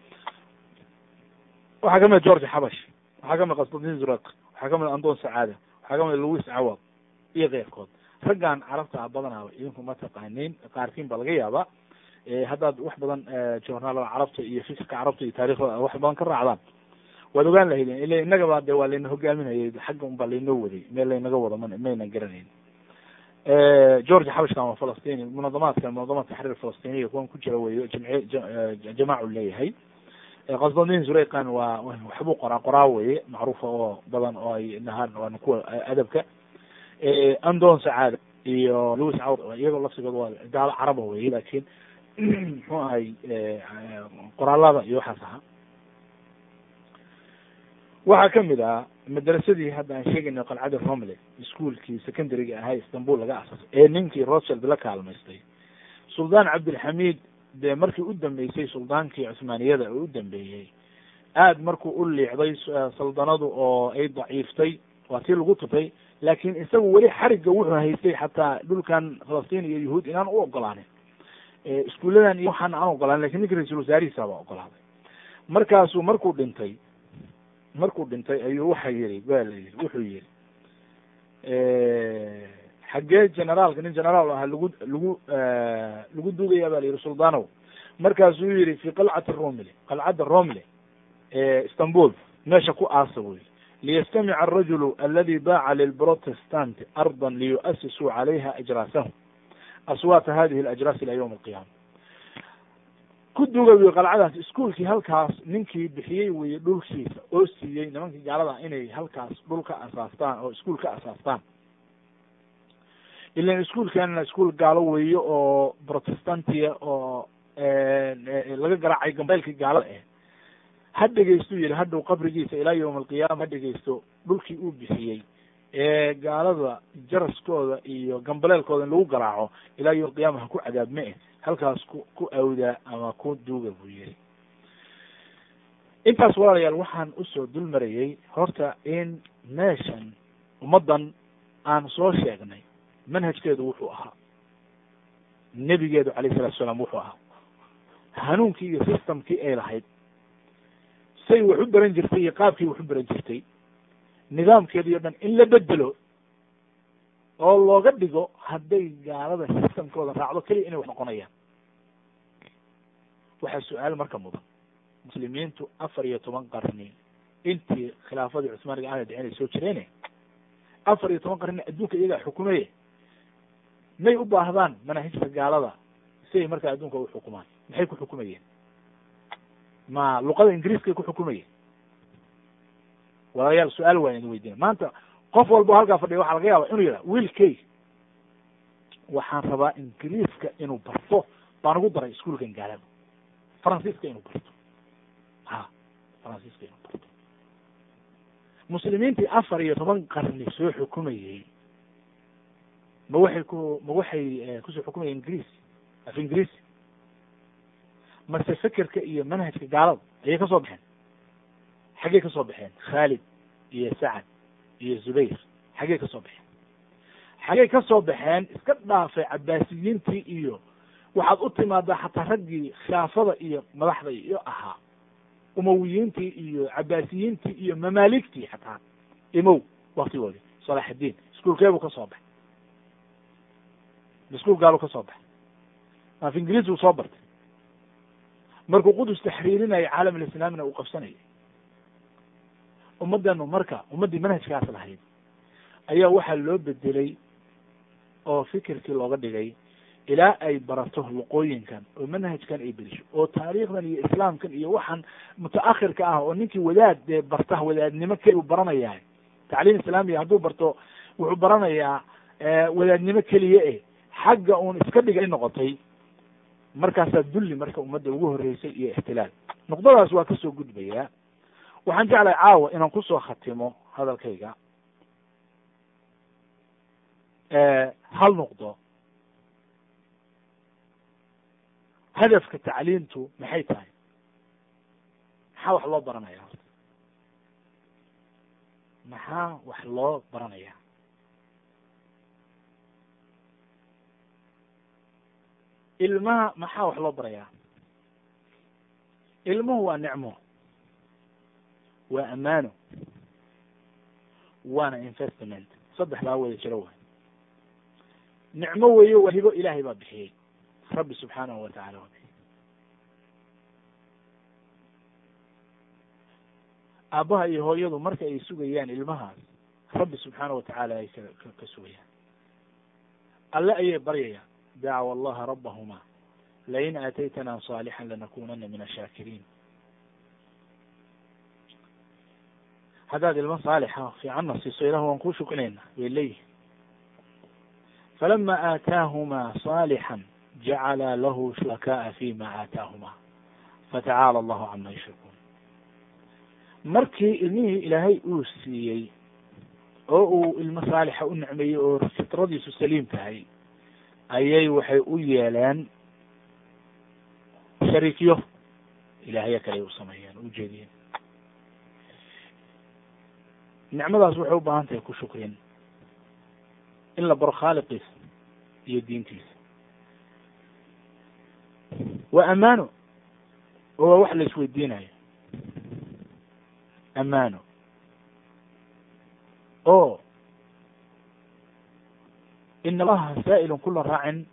waxaa kamid george xabash waxaa kamid qasdadin zuraq waxaa kamid andon sacaada waxaa kamid louis cawad iyo keyrkood raggan carabta ah badanaaba idinku ma taqaaniin qaarkiin ba laga yaaba haddaad wax badan journaalada carabta iyo fikirka carabta iyo taariikhdooda wax badan ka raacdaan waad ogaan lahaydeen ila innagaba de waa layna hogaaminayay xagga un baa laynoo waday meel laynaga wado man maynan garanayn george xabashkan waa falastini munadamaadka munadamaad taxriir falastiniya kuwan ku jira weyo jamci jamaacu leeyahay qasdadin zureyqan waa waxbuu qoraa qoraa weye macruufa oo badan oo ay nahaan waana kuwa adabka andon sacaada iyo louis cawd iyagoo lafsigood waa gaalo caraba weye lakin muxuu ahay qoraalada iyo waxaas ahaa waxaa kamid ah madrasadii hadda aan sheegayna qalcada romle ischoolkii secondaryga ahaa istanbul laga asaasay ee ninkii rothschild la kaalmaystay suldaan cabdilxamid dee markii u dambeysay suldaankii cuhmaaniyada oo u dambeeyey aad markuu u liicday saldanadu oo ay daciiftay waa tii lagu tutay laakin isagu weli xarigga wuxuu haystay xataa dhulkan falastiin iyo yahuud inaan u ogolaanin iskuuladan iyo waxaan aan ogolaanin lakin ninki ra-isul wasaarihiisa baa ogolaaday markaasuu markuu dhintay markuu dhintay ayuu waxa yihi ba la yihi wuxuu yihi xaggee generaalka nin generaal ahaa lagu lagu lagu duugaya ba la yihi suldanow markaasuu yihi fi qalcati romle qalcadda romle istanbul meesha ku aasa buu yihi liyastamica arajulu aladi baaca lilprotestanti arda liyu'asisuu calayha ajraasahum aswaata hadihi alajraas ila ywm alqiyama ku duga wi qalcadaas iskuolkii halkaas ninkii bixiyey weye dhulkiisa oo siiyey nimankii gaalada inay halkaas dhul ka asaastaan oo iskuol ka asaastaan ilan iskuolkanna iskuol gaalo weeye oo protestantia oo laga garaacay gambaylkii gaalada eh ha dhegeystu yihi hadhow qabrigiisa ilaa yawma alqiyaama ha dhegeysto dhulkii uu bixiyey ee gaalada jaraskooda iyo gambaleelkooda in lagu garaaco ilaa yawma alqiyama ha ku cadaabme eh halkaas ku ku awdaa ama ku duuga buu yihi intaas walaalayaal waxaan usoo dul marayey horta in meeshan ummaddan aan soo sheegnay manhajkeedu wuxuu ahaa nebigeedu alayh salatu salaam wuxuu ahaa hanuunkii iyo systemkii ay lahayd say wax u baran jirtay iyo qaabkii wax u baran jirtay nidaamkeedi o dhan in la bedelo oo looga dhigo hadday gaalada systemkooda raacdo keliya inay wax noqonayaan waxaa su-aal marka mudan muslimiintu afar iyo toban qarni intii khilaafadii cusmaaniga aana dhicin ay soo jireene afar iyo toban qarni adduunka iyagaa xukumaye may u baahdaan manaahijta gaalada si ay markaa adduunka u xukumaan maxay ku xukumayeen ma luqada ingiriiskay ku xukumayeen walaalayaal su-aal waan idin weydiina maanta qof walba halkaa fadhiya waxaa laga yaaba inuu yidhaha wiilkay waxaan rabaa ingiriiska inuu barto baan ugu daray iskuolkan gaalada faransiiska inuu barto ha faransiiska inuu barto muslimiintii afar iyo toban qarni soo xukumayey ma waxay ku ma waxay kusoo xukumayeen ingiriis af ingiriisi mase fekerka iyo manhajka gaalada ayay ka soo baxeen xaggey ka soo baxeen khaalid iyo sacad iyo zubayr xaggey ka soo baxeen xaggey ka soo baxeen iska dhaafay cabaasiyiintii iyo waxaad u timaadaa xataa raggii khilaafada iyo madaxda iyo ahaa umawiyiintii iyo cabaasiyiintii iyo mamaaligtii xataa imow waktigoodii salaaxaddiin iskuolkeebuu ka soo baxay iskuol gaalu ka soo baxay af ingiriis buu soo bartay markuu qudus taxriirinaya caalam alislaamina uu qabsanayay ummaddanu marka ummaddii manhajkaas lahayd ayaa waxaa loo bedelay oo fikirkii looga dhigay ilaa ay barato luqooyinkan oo manhajkan ay berisho oo taariikhdan iyo islaamkan iyo waxaan mutaakhirka ah oo ninkii wadaad dee barta wadaadnimo keli u baranayaa tacliim islaamiya hadduu barto wuxuu baranayaa wadaadnimo keliya eh xagga uun iska dhigay noqotay markaasaa dulli marka ummadda ugu horreysay iyo ixtilaal nuqdadaas waa kasoo gudbayaa waxaan jeclahay caawa inaan kusoo khatimo hadalkayga hal nuqdo hadafka tacliimtu maxay tahay maxaa wax loo baranaya horta maxaa wax loo baranaya ilmaha maxaa wax loo barayaa ilmuhu waa nicmo waa ammaano waana investment saddexdaa wada jiro waay nicmo weeye waa hibo ilaahay baa bixiyey rabbi subxaanahu watacala waa bixiyey aabbaha iyo hooyadu marka ay sugayaan ilmahaas rabbi subxaanahu watacaala ay ka ka sugayaan alle ayay baryayaan dacwa allaha rabbahuma lain aataytana saalixan lanakunana min ashaakiriin haddaad ilmo saalixa fiicanna siiso ilah waan kuu shukinayna bay leeyihin falama aataahuma saalixan jacala lahu shuraka'a fima aataahuma fatacaala allahu cama yushrikuun markii ilmihii ilaahay uu siiyey oo uu ilmo saalixa u nicmeeyey oo fitradiisu saliim tahay ayay waxay u yeeleen shariikyo ilaahyo kale u sameeyeen u jeediyeen nicmadaas waxay u baahan tahay ku shukrin in la baro khaaliqiisa iyo diintiisa waa ammaano oo waa wax la isweydiinayo ammaano oo in allaha saa'ilun kula raacin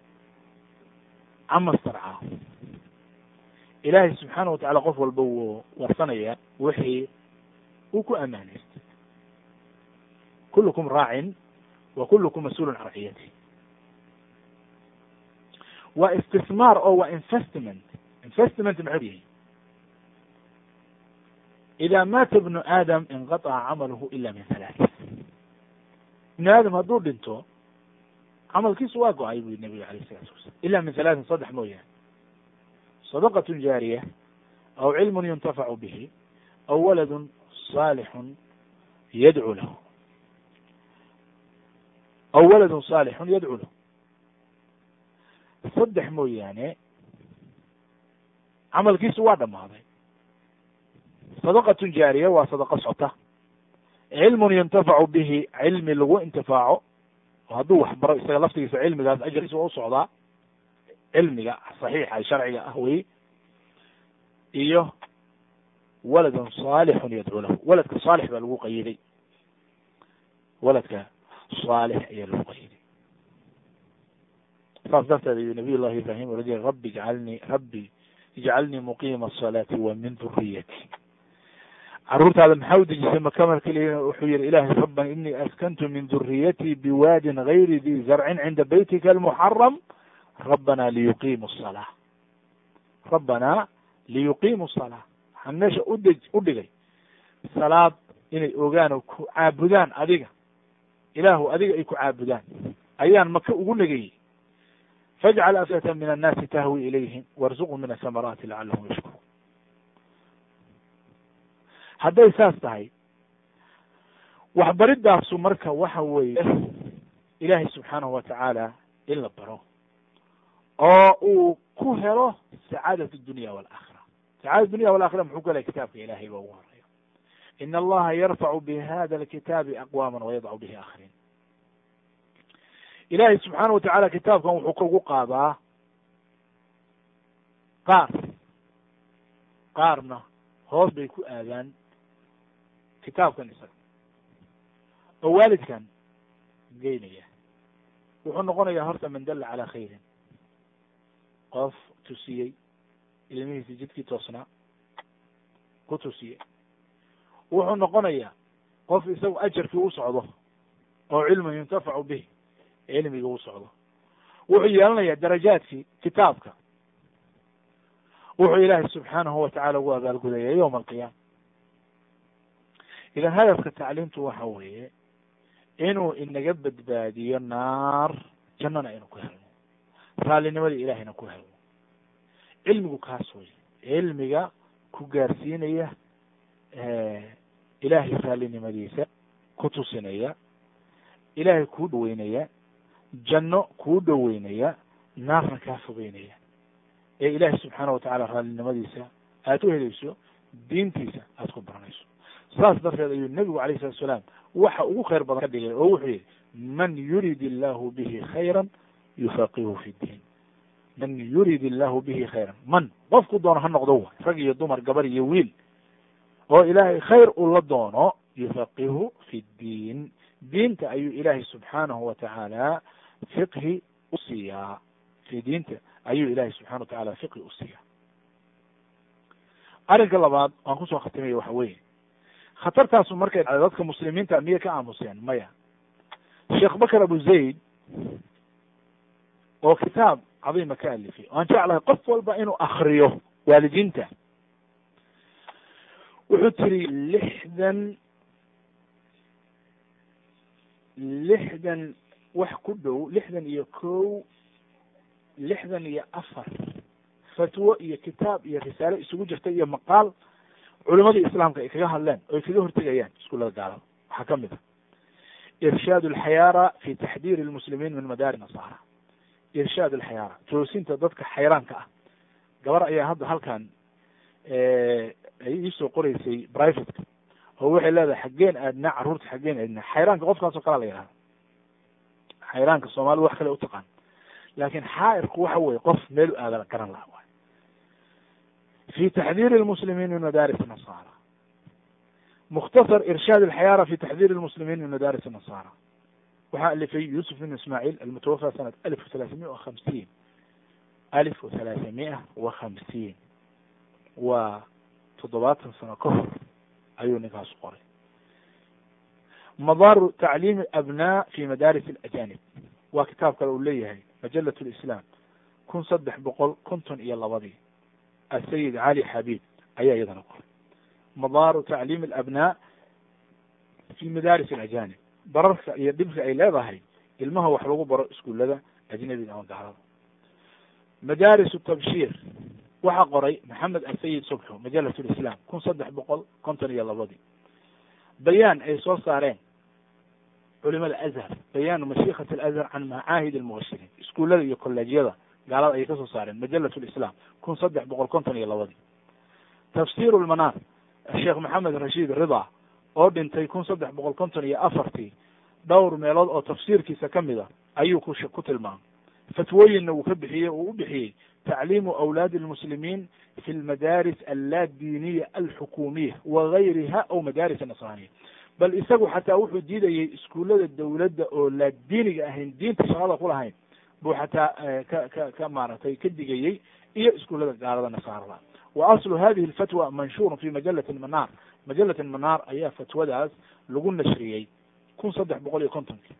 cama starcaa ilaahay subxaana watacala qof walba wuu warsanaya wixii uu ku ammaanaystay kulukum raacin wa kulukum mas-uulun can raciyati waa istismaar oo waa investment investment maxuu yahay ida maata bnu aadam inqaطca camaluhu ila min halaath ibnu aadam hadduu dhinto camalkiisu waa go-ay bu nabiga alayh isalatu wasalam ila min halaatin saddex mooyaane sadaqat jaariya aw cilmun yuntafacu bihi aw waladu saalixun yadcu lahu aw waladun saalixun yadcu lahu saddex mooyaane camalkiisu waa dhammaaday sadaqatun jaariya waa sadaqa socota cilmun yuntafacu bihi cilmi lagu intifaaco oo hadduu wax baro isaga laftigiisa cilmigaas ajarkiisa waa u socdaa cilmiga saxiixa sharciga ah wey iyo waladun saalixun yadcu lahu waladka saalix baa lagu qayiday waladka saalix ayaa lagu qayiday saas darteed ayuu nabiy llahi ibrahim ola jira rabbi ijcalnii rabbi ijcalnii muqiima asalaati wa min duriyati caruurtaada maxaa u dejisay makamal keliya wuxuu yihi ilahi rabbana inii askantu min duriyatii biwaadin gayri di zarcin cinda beytika almuxaram rabbana liyuqiimu salaa rabbana liyuqiimu salaa waxaan meesha udej u dhigay salaad inay ogaan oo ku caabudaan adiga ilaahu adiga ay ku caabudaan ayaan maka ugu negayey fajcal afdata min annaasi tahwi ilayhim warzuqhum min asamaraati lacalahum yashkuruun hadday saas tahay waxbaridaasu marka waxa weeye ilaahay subxaanahu watacaala in la baro oo uu ku helo sacaadat dunya walaakhira sacaadat dunya walakhira muxuu ku helay kitaabka ilahay ba ugu horeeya in allaha yarfacu bihada alkitaabi aqwaama wayadcu bihi akhariin ilaahay subxaana watacaala kitaabkan wuxuu ka ugu qaadaa qaar qaarna hoos bay ku aadaan kitaabkan isaga oo waalidkan geynaya wuxuu noqonayaa horta man dalla calaa khayrin qof tusiyey ilmihiisi jidkii toosnaa ku tusiyey wuxuu noqonayaa qof isagu ajarkii u socdo oo cilmun yuntafacu bih cilmiga u socdo wuxuu yeelanayaa darajaadkii kitaabka wuxuu ilaahay subxaanahu watacaala ugu abaalgudaya yowma alqiyaama idan hadafka tacliimtu waxa weeye inuu inaga badbaadiyo naar jannana inuu ku helno raallinimada ilahayna ku helno cilmigu kaas wey cilmiga ku gaarsiinaya ilaahay raallinimadiisa ku tusinaya ilaahay kuu dhaweynaya janno kuu dhoweynaya naarna kaa fogeynaya ee ilaahay subxaana watacaala raallinimadiisa aad u helayso diintiisa aad ku baranayso saas darteed ayuu nebigu alayh salatu salaam waxa ugu khayr badan ka dhigay oo wuxuu yihi man yurid illahu bihi khayra yufaqihu fi ddiin man yurid illahu bihi khayran man qofku doono ha noqdo wa rag iyo dumar gabar iyo wiil oo ilaahay khayr uu la doono yufaqihu fi ddiin diinta ayuu ilaahay subxaanahu watacaala fiqhi u siiyaa fi diinta ayuu ilaahay subxana watacala fiqhi u siiyaa arrinka labaad waan kusoo khatimaya waxa weeye khatartaasu markay dhacday dadka muslimiinta miyay ka aamuseen maya sheekh bakr abu zayd oo kitaab cadiima ka alifay waan jeclahay qof walba inuu akriyo waalidiinta wuxuu tiri lixdan lixdan wax ku dhow lixdan iyo kow lixdan iyo afar fatwo iyo kitaab iyo risaalo isugu jirta iyo maqaal culimadii islaamka ay kaga hadleen oo ay kaga hortegayaan iskuullada gaalada waxaa ka mid a irshaad alxayaara fi taxdiiri lmuslimiin min madaari nasaara irshaad alxayaara toosinta dadka xayraanka ah gabar ayaa hadda halkan ay iisoo qoreysay privateka oo waxay leedahay xaggeen aadnaa carruurta xaggeen aadnaa xayraanka qofkaasoo kalea la yihahda xayraanka soomaalida wax kale utaqaan laakin xaairku waxa weye qof meel u aada garan laha waay fi taxdiiri lmuslimiin min madaris nasaara mukhtasar irshaad alxayaara fi taxdiiri lmuslimiin min madaris nasaara waxaa alifay yusuf bin ismaaciil almutawafa sanat alif wthalaathamia wa hamsiin alif wathalaathamia wa khamsiin waa toddobaatan sano ka hor ayuu ninkaas qoray madaaru tacliimi abnaa fi madaris alajanib waa kitaab kale uu leeyahay majalat lislaam kun saddex boqol konton iyo labadii asayid cali xabiib ayaa iyadana qoray madaaru tacliimi alabnaa fi madaris alajanib bararka iyo dhibka ay leedahay ilmaha wax lagu baro iskuullada ajnabiga ama gaalada madaris tabshir waxaa qoray maxamed asayid subxu majalat lislaam kun saddex boqol konton iyo labadii bayaan ay soo saareen culimada azhar bayaanu mashiikat alazhar can macaahid almubashiriin iskuullada iyo kolleejyada gaalada ayay kasoo saareen majalat lislaam kun saddex boqol konton iyo labadii tafsir lmanaar sheekh maxamed rashiid rida oo dhintay kun saddex boqol konton iyo afartii dhowr meelood oo tafsiirkiisa kamid a ayuu ku ku tilmaamay fatwooyinna uu ka bixiyey uu u bixiyey tacliimu awlaadi almuslimiin fi lmadaris allaadiiniya alxukuumiya wagayriha aw madaris nasraaniya bal isagu xataa wuxuu diidayey iskuullada dawladda oo laadiiniga ahayn diinta shaqada ku lahayn buu xataa ka ka ka maaragtay ka digayey iyo iskuullada gaalada nasaarada wa aslu hadihi alfatwa manshurun fi majalati almanaar majalat manaar ayaa fatwadaas lagu nashriyey kun saddex boqol iyo kontonkii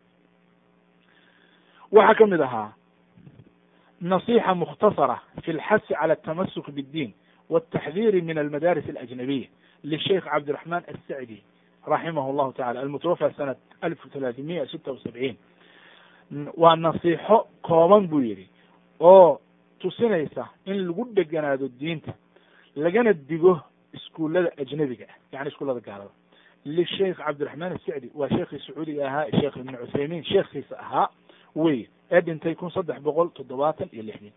waxaa ka mid ahaa nasixa mukhtasara fi lxasi cala atamasuk bاddiin wاtaxdiri min almadaris alajnabiya lisheikh cabdiraxman assacdi raximah llahu tacala almutawafa sanat alf talaatimiya sita wasabciin waa nasiixo kooban buu yihi oo tusinaysa in lagu dheganaado diinta lagana digo iskuullada ajnabiga ah yani iskuullada gaalada lisheikh cabdiraxmaan asacdi waa sheekhii sacuudiga ahaa sheekh ibn cuthaymiin sheekhiisa ahaa wey ee dhintay kun saddex boqol toddobaatan iyo lixdin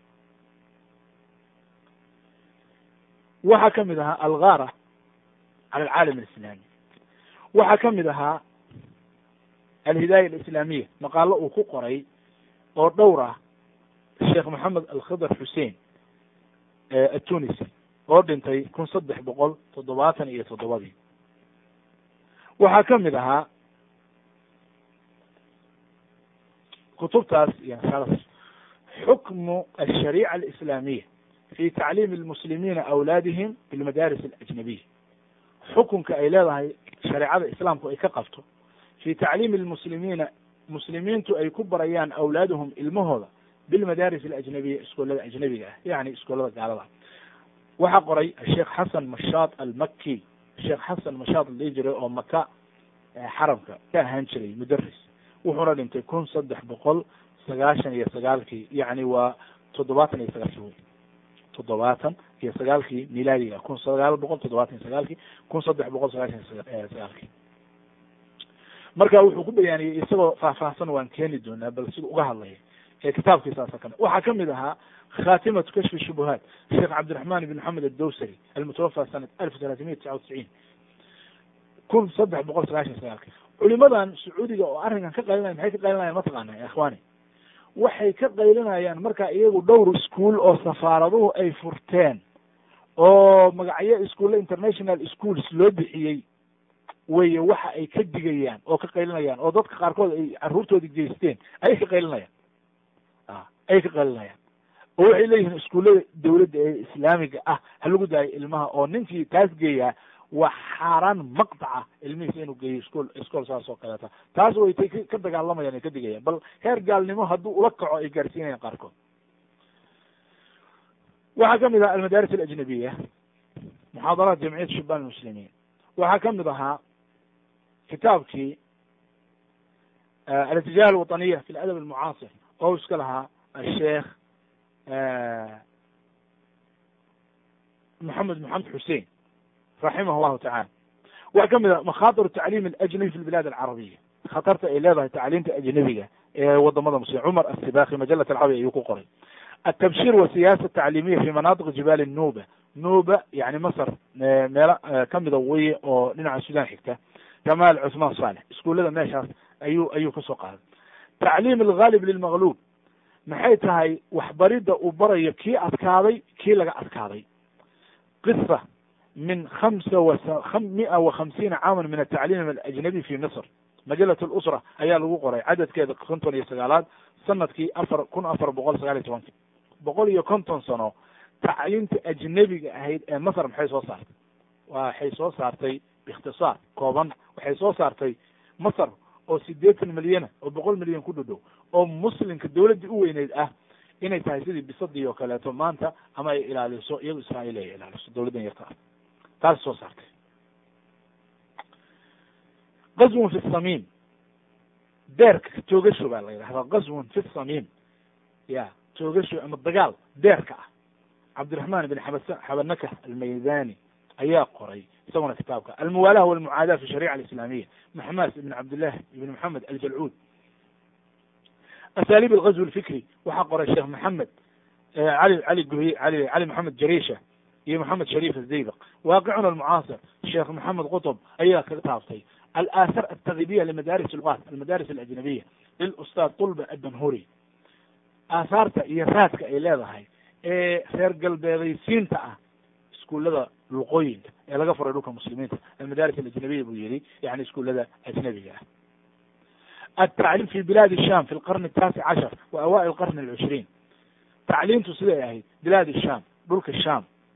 waxaa ka mid ahaa algara cala alcaalam alislami waxaa ka mid ahaa alhidaaya alislaamiya maqaalo uu ku qoray oo dhowr ah sheekh maxamed alkhidr xuseen atunisi oo dhintay kun saddex boqol toddobaatan iyo toddobadii waxaa ka mid ahaa kutubtaas iyo nashaadaas xukmu alshariica alislaamiya fi tacliimi almuslimiina awlaadihim bilmadaris alajnabiya xukunka ay leedahay shareecada islaamku ay ka qabto fi tacliimi almuslimiina muslimiintu ay ku barayaan awlaaduhum ilmahooda bilmadaris alajnabiya iskoolada ajnabiga ah yani iskoolada gaalada waxaa qoray sheekh xasan mashaad almaki sheekh xasan mashaad la dhihi jiray oo maka xaramka ka ahaan jiray mudaris wuxuuna dhintay kun saddex boqol sagaashan iyo sagaalkii yani waa toddobaatan iyo sagaalkii wey toddobaatan iyo sagaalkii milaadiga kun sagaal boqol toddobaatan iyo sagaalkii kun saddex boqol sagaashan iyo sagaalkii marka wuxuu ku bayaaniyey isagoo faahfaahsan waan keeni doonaa bal sida uga hadlaya ee kitaabkiisaasa kami waxaa kamid ahaa khatimatu kashfi shubuhaat sheekh cabdiraxman ibn maxamed addowsary almutawafa sanat alf talaatimiya tisca wticiin kun saddex boqol sagaashan sagaalkii culimadan sacuudiga oo arrinkan ka qaylinaya maxay ka qaylinayaan mataqaana ya ikhwani waxay ka qaylinayaan marka iyagu dhowr ischool oo safaaraduhu ay furteen oo magacyo iskuulle international schools loo bixiyey weye waxa ay ka digayaan oo ka qaylinayaan oo dadka qaarkood ay caruurtoodi geysteen ayay ka qaylinayaan a ayay ka qaylinayaan oo waxay leeyihiin iskuullada dawladda ee islaamiga ah ha lagu daayo ilmaha oo ninkii taas geeyaa waa xaaraan maqtaca ilmihiisa inuu geeyo iskool iskool saas oo kaleeta taas way tay ka dagaalamayaan ay ka digayaan bal heer gaalnimo hadduu ula kaco ay gaarsiinayaan qaarkood waxaa kamid ahaa almadaris alajnabiya muxaadaraat jamciyat shubaan almuslimiin waxaa kamid ahaa kitaabkii alatijaah alwaطaniya fi ladab almucaasir oo iska lahaa asheekh moxamed moxamed xusein raximah llahu tacala waxaa kamid ah makhaatir tacliim alajnabi fi lbilaad alcarabiya khatarta ay leedahay tacliimta ajnabiga ee wadamada muslim cumar asibaki majalat alcarabiya ayuu ku qoray التبشير والسياسة التعليمية في مناطق جبال النوبة نوبة يعني مصر meelo kamida weye oo dhinaca sudan xigta jamaal cثmaan صالح iskuullada meeshaas ayuu ayuu kasoo qaaday tacliim الغaalib lilmaqlub maxay tahay waxbarida uu barayo kii adkaaday kii laga adkaaday qصة min hamsa wa mia wa hamsiina caaman min atacliim alajnabi fi misr majalat اlusra ayaa lagu qoray cadadkeeda konton iyo sagaalaad sanadkii afar kun afar boqol sagaal iyo tobanki boqol iyo konton sano tacliimta ajnebiga ahayd ee masr maxay soo saartay waxay soo saartay biikhtisaar kooban waxay soo saartay masr oo sideetan milyana oo boqol milyan ku dhodhow oo muslimka dawladdii u weyneyd ah inay tahay sidii bisadii oo kaleeto maanta ama ay ilaaliso iyado israail ay ilaaliso dawladdan yarta ah taas soo saartay gazwun fi samiim deerka toogasho baa la yidhahdaa gazwun fi samiim ya toogasho ama dagaal deerka ah cabdiraxman ibn xabas xabanaka almaydani ayaa qoray isaguna kitaabka almuwaalaha walmucaada fi sharica alislamiya maxmas ibn cabdillahi ibn maxamed aljalcuud asaaliib algazw alfikri waxaa qoray sheekh maxamed cali cali guhy ali cali maxamed jarisha iyo maxamed shariif azaybaq waaqicuna almucaasir sheekh maxamed qutb ayaa kaga taabtay alaathar altaghibiya limadaris lugat almadaris alajnabiya lilustaad tulba adbanhuri aahaarta iyo raadka ay leedahay ee reer galbeedaysiinta ah iskuullada luqooyinka ee laga furay dhulka muslimiinta almadaris alajnabiya buu yihi yani iskuullada ajnabiga ah altacliim fi bilaad sham fi lqarni ataasic cashar wa awail qarni alcishriin tacliimtu siday ahayd bilaad sham dhulka sham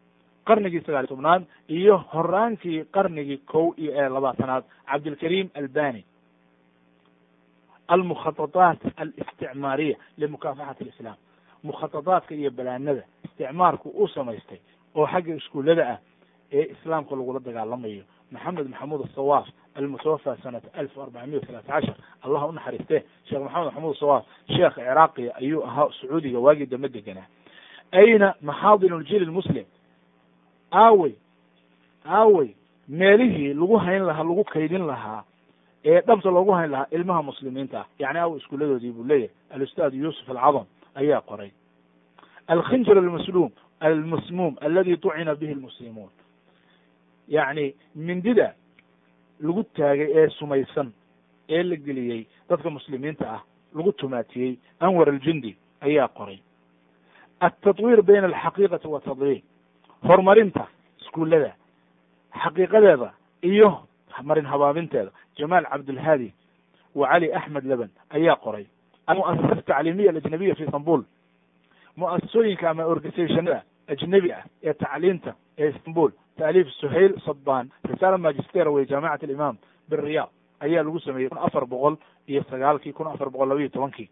qarnigii sagaal iyo tobnaad iyo horaankii qarnigii kow iyo ee labaatanaad cabdilkariim albani almukhatadaat alisticmaariya limukaafaxati alislam mukhatadaadka iyo balaanada isticmaarku uu samaystay oo xagga iskuullada ah ee islaamka lagula dagaalamayo maxamed maxamuud asawaaf almutawafa sanata alf arbacamiya talaata cashar allah u naxariiste sheekh maxamed maxamuud asawaaf sheekh ciraaqiya ayuu ahaa sacuudiga waagii dambe deganaa ayna maxaadin ljil lmuslim aawey aawey meelihii lagu hayn lahaa lagu kaydin lahaa ee dhabta loogu hayn lahaa ilmaha muslimiinta ah yani aawey iskuuladoodii buu leeyahay alustaad yuusuf alcadam ayaa qoray alkhinjir almasluum almasmuum aladi tucina bihi lmuslimuun yacni mindida lagu taagay ee sumaysan ee la geliyey dadka muslimiinta ah lagu tumaatiyey anwar aljundi ayaa qoray altatwiir bayna alxaqiiqati wa tadliil horumarinta iskuullada xaqiiqadeeda iyo marin habaabinteeda jamaal cabdulhaadi wa cali axmed leban ayaa qoray almuasasat tacliimiya alajnabiya fi istanbul muasasooyinka ama organisationada ajnebi ah ee tacliinta ee istanbul taaliif suhayl sadban risaala magister wey jaamicat alimaam biriyad ayaa lagu sameeyey kun afar boqol iyo sagaalkii kun afar boqol laba iyo tobankii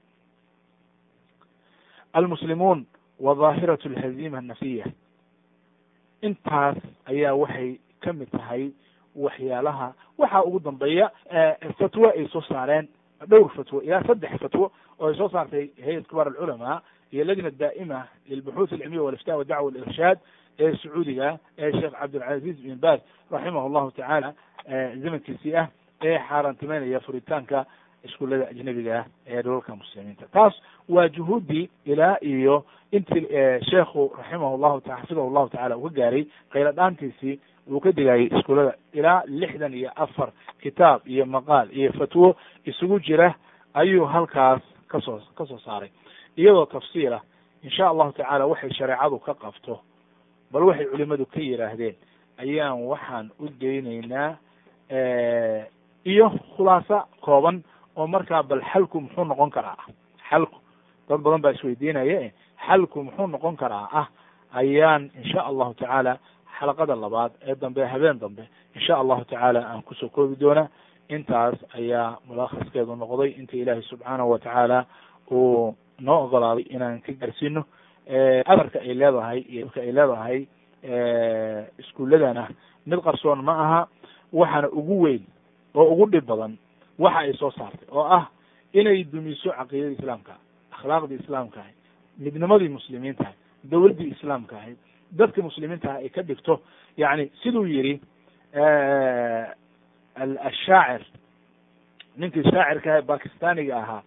almuslimuun wa dhaahirat alhazima annafiya intaas ayaa waxay ka mid tahay waxyaalaha waxaa ugu dambeeya fatwo ay soo saareen dhowr fatwo ilaa saddex fatwo oo ay soo saartay hayat kibaar alculamaa iyo lajna daa'ima lilbuxuuth alcilmiya walifta wadacwa walirshaad ee sacuudiga ee sheekh cabdilcaziz bin baz raximah llahu tacaala zamankiisii ah ee xaaraantimeynaya furitaanka iskuullada ajnebiga ah ee dholalka muslimiinta taas waa juhuuddii ilaa iyo intii sheekhu raximah llahu ta xafidahu llahu tacala uu ka gaaray qaylo dhaantiisii uu ka digayay iskuullada ilaa lixdan iyo afar kitaab iyo maqaal iyo fatwo isugu jira ayuu halkaas kasoo kasoo saaray iyadoo tafsiilah insha allahu tacaala waxay shareecadu ka qabto bal waxay culimadu ka yidhaahdeen ayaan waxaan u daynaynaa iyo khulaasa kooban oo markaa bal xalku muxuu noqon karaa ah xalku dad badan baa isweydiinaya xalku muxuu noqon karaa ah ayaan insha allahu tacaala xalaqada labaad ee dambe habeen dambe insha allahu tacaala aan kusoo koobi doona intaas ayaa mulakhaskeedu noqday inta ilaahay subxaanahu watacaala uu noo ogolaaday inaan ka gaarsiino afarka ay leedahay iyo ka ay leedahay iskuulladana mid qarsoon ma aha waxaana ugu weyn oo ugu dhib badan waxa ay soo saartay oo ah inay dumiso caqiidadii islaamka akhlaaqdii islaamka ahay midnimadii muslimiinta ahay dawladdii islaamka ahayd dadka muslimiinta ah ay ka dhigto yani siduu yidhi ashaacir ninkii shaacirka aha bakistaniga ahaa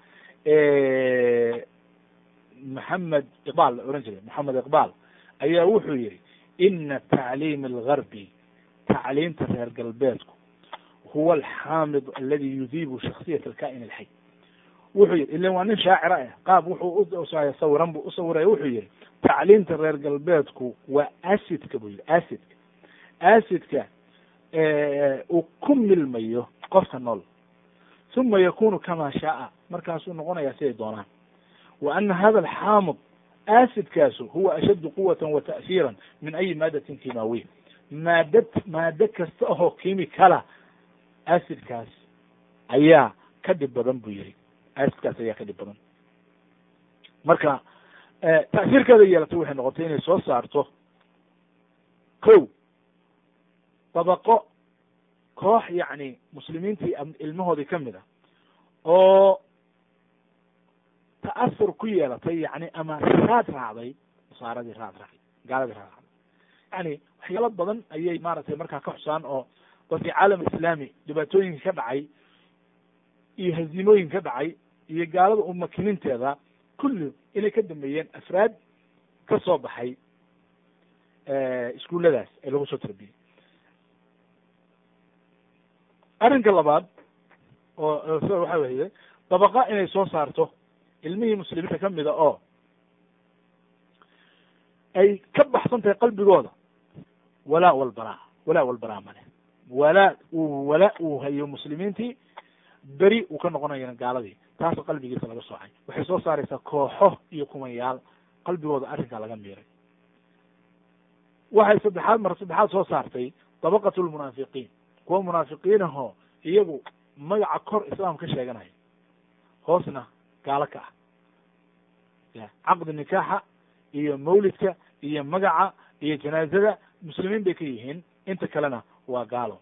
maxamed iqbal la ohan jiray maxamed iqbal ayaa wuxuu yihi ina tacliim algarbi tacliimta reer galbeedku huwa alxaamid aladi yudiibu shaksiyat alka'in alxay wuxuu yihi ilan waa nin shaacira ah qaab wuxuu sawiran bu usawiraya wuxuu yihi tacliimta reer galbeedku waa acidka buu yihi acidka acidka uu ku milmayo qofka nool uma yakunu kama shaaa markaasuu noqonaya siday doonaan wa ana hada alxaamid acidkaasu huwa ashaddu quwata wa ta'siira min ayi maadatin kimaawiya maadad maado kasta oo kimikala acidkaas ayaa ka dhib badan buu yihi acidkaas ayaa ka dhib badan marka ta'siirkeeda yeelatay waxay noqotay inay soo saarto ko dabaqo koox yacni muslimiintii ilmahoodii kamid a oo ta'asur ku yeelatay yani ama raad raacday nasaaradii raad raacday gaaladii raad raacday yani waxyaalo badan ayay maaragtay markaa ka xusaan oo dadkii caalam islaami dhibaatooyinka ka dhacay iyo haziimooyinka ka dhacay iyo gaalada umakininteeda kulli inay ka dambeeyeen afraad ka soo baxay iskuulladaas ee lagu soo tarbiyey arrinka labaad oo sida waxa weye dabaqa inay soo saarto ilmihii muslimiinta kamida oo ay ka baxsan tahay qalbigooda walaa walbaraa walaa walbaraa male walaa uu walaa uu hayo muslimiintii beri uu ka noqonayana gaaladii taasoo qalbigiisa laga soocay waxay soo saaraysaa kooxo iyo kumayaal qalbigooda arrinkaa laga miiray waxay saddexaad mar saddexaad soo saartay dabaqat lmunaafiqiin kuwa munaafiqiin ahoo iyagu magaca kor islaam ka sheeganaya hoosna gaalo ka ah ya caqdi nikaaxa iyo mawlidka iyo magaca iyo janaazada muslimiin bay ka yihiin inta kalena waa gaalo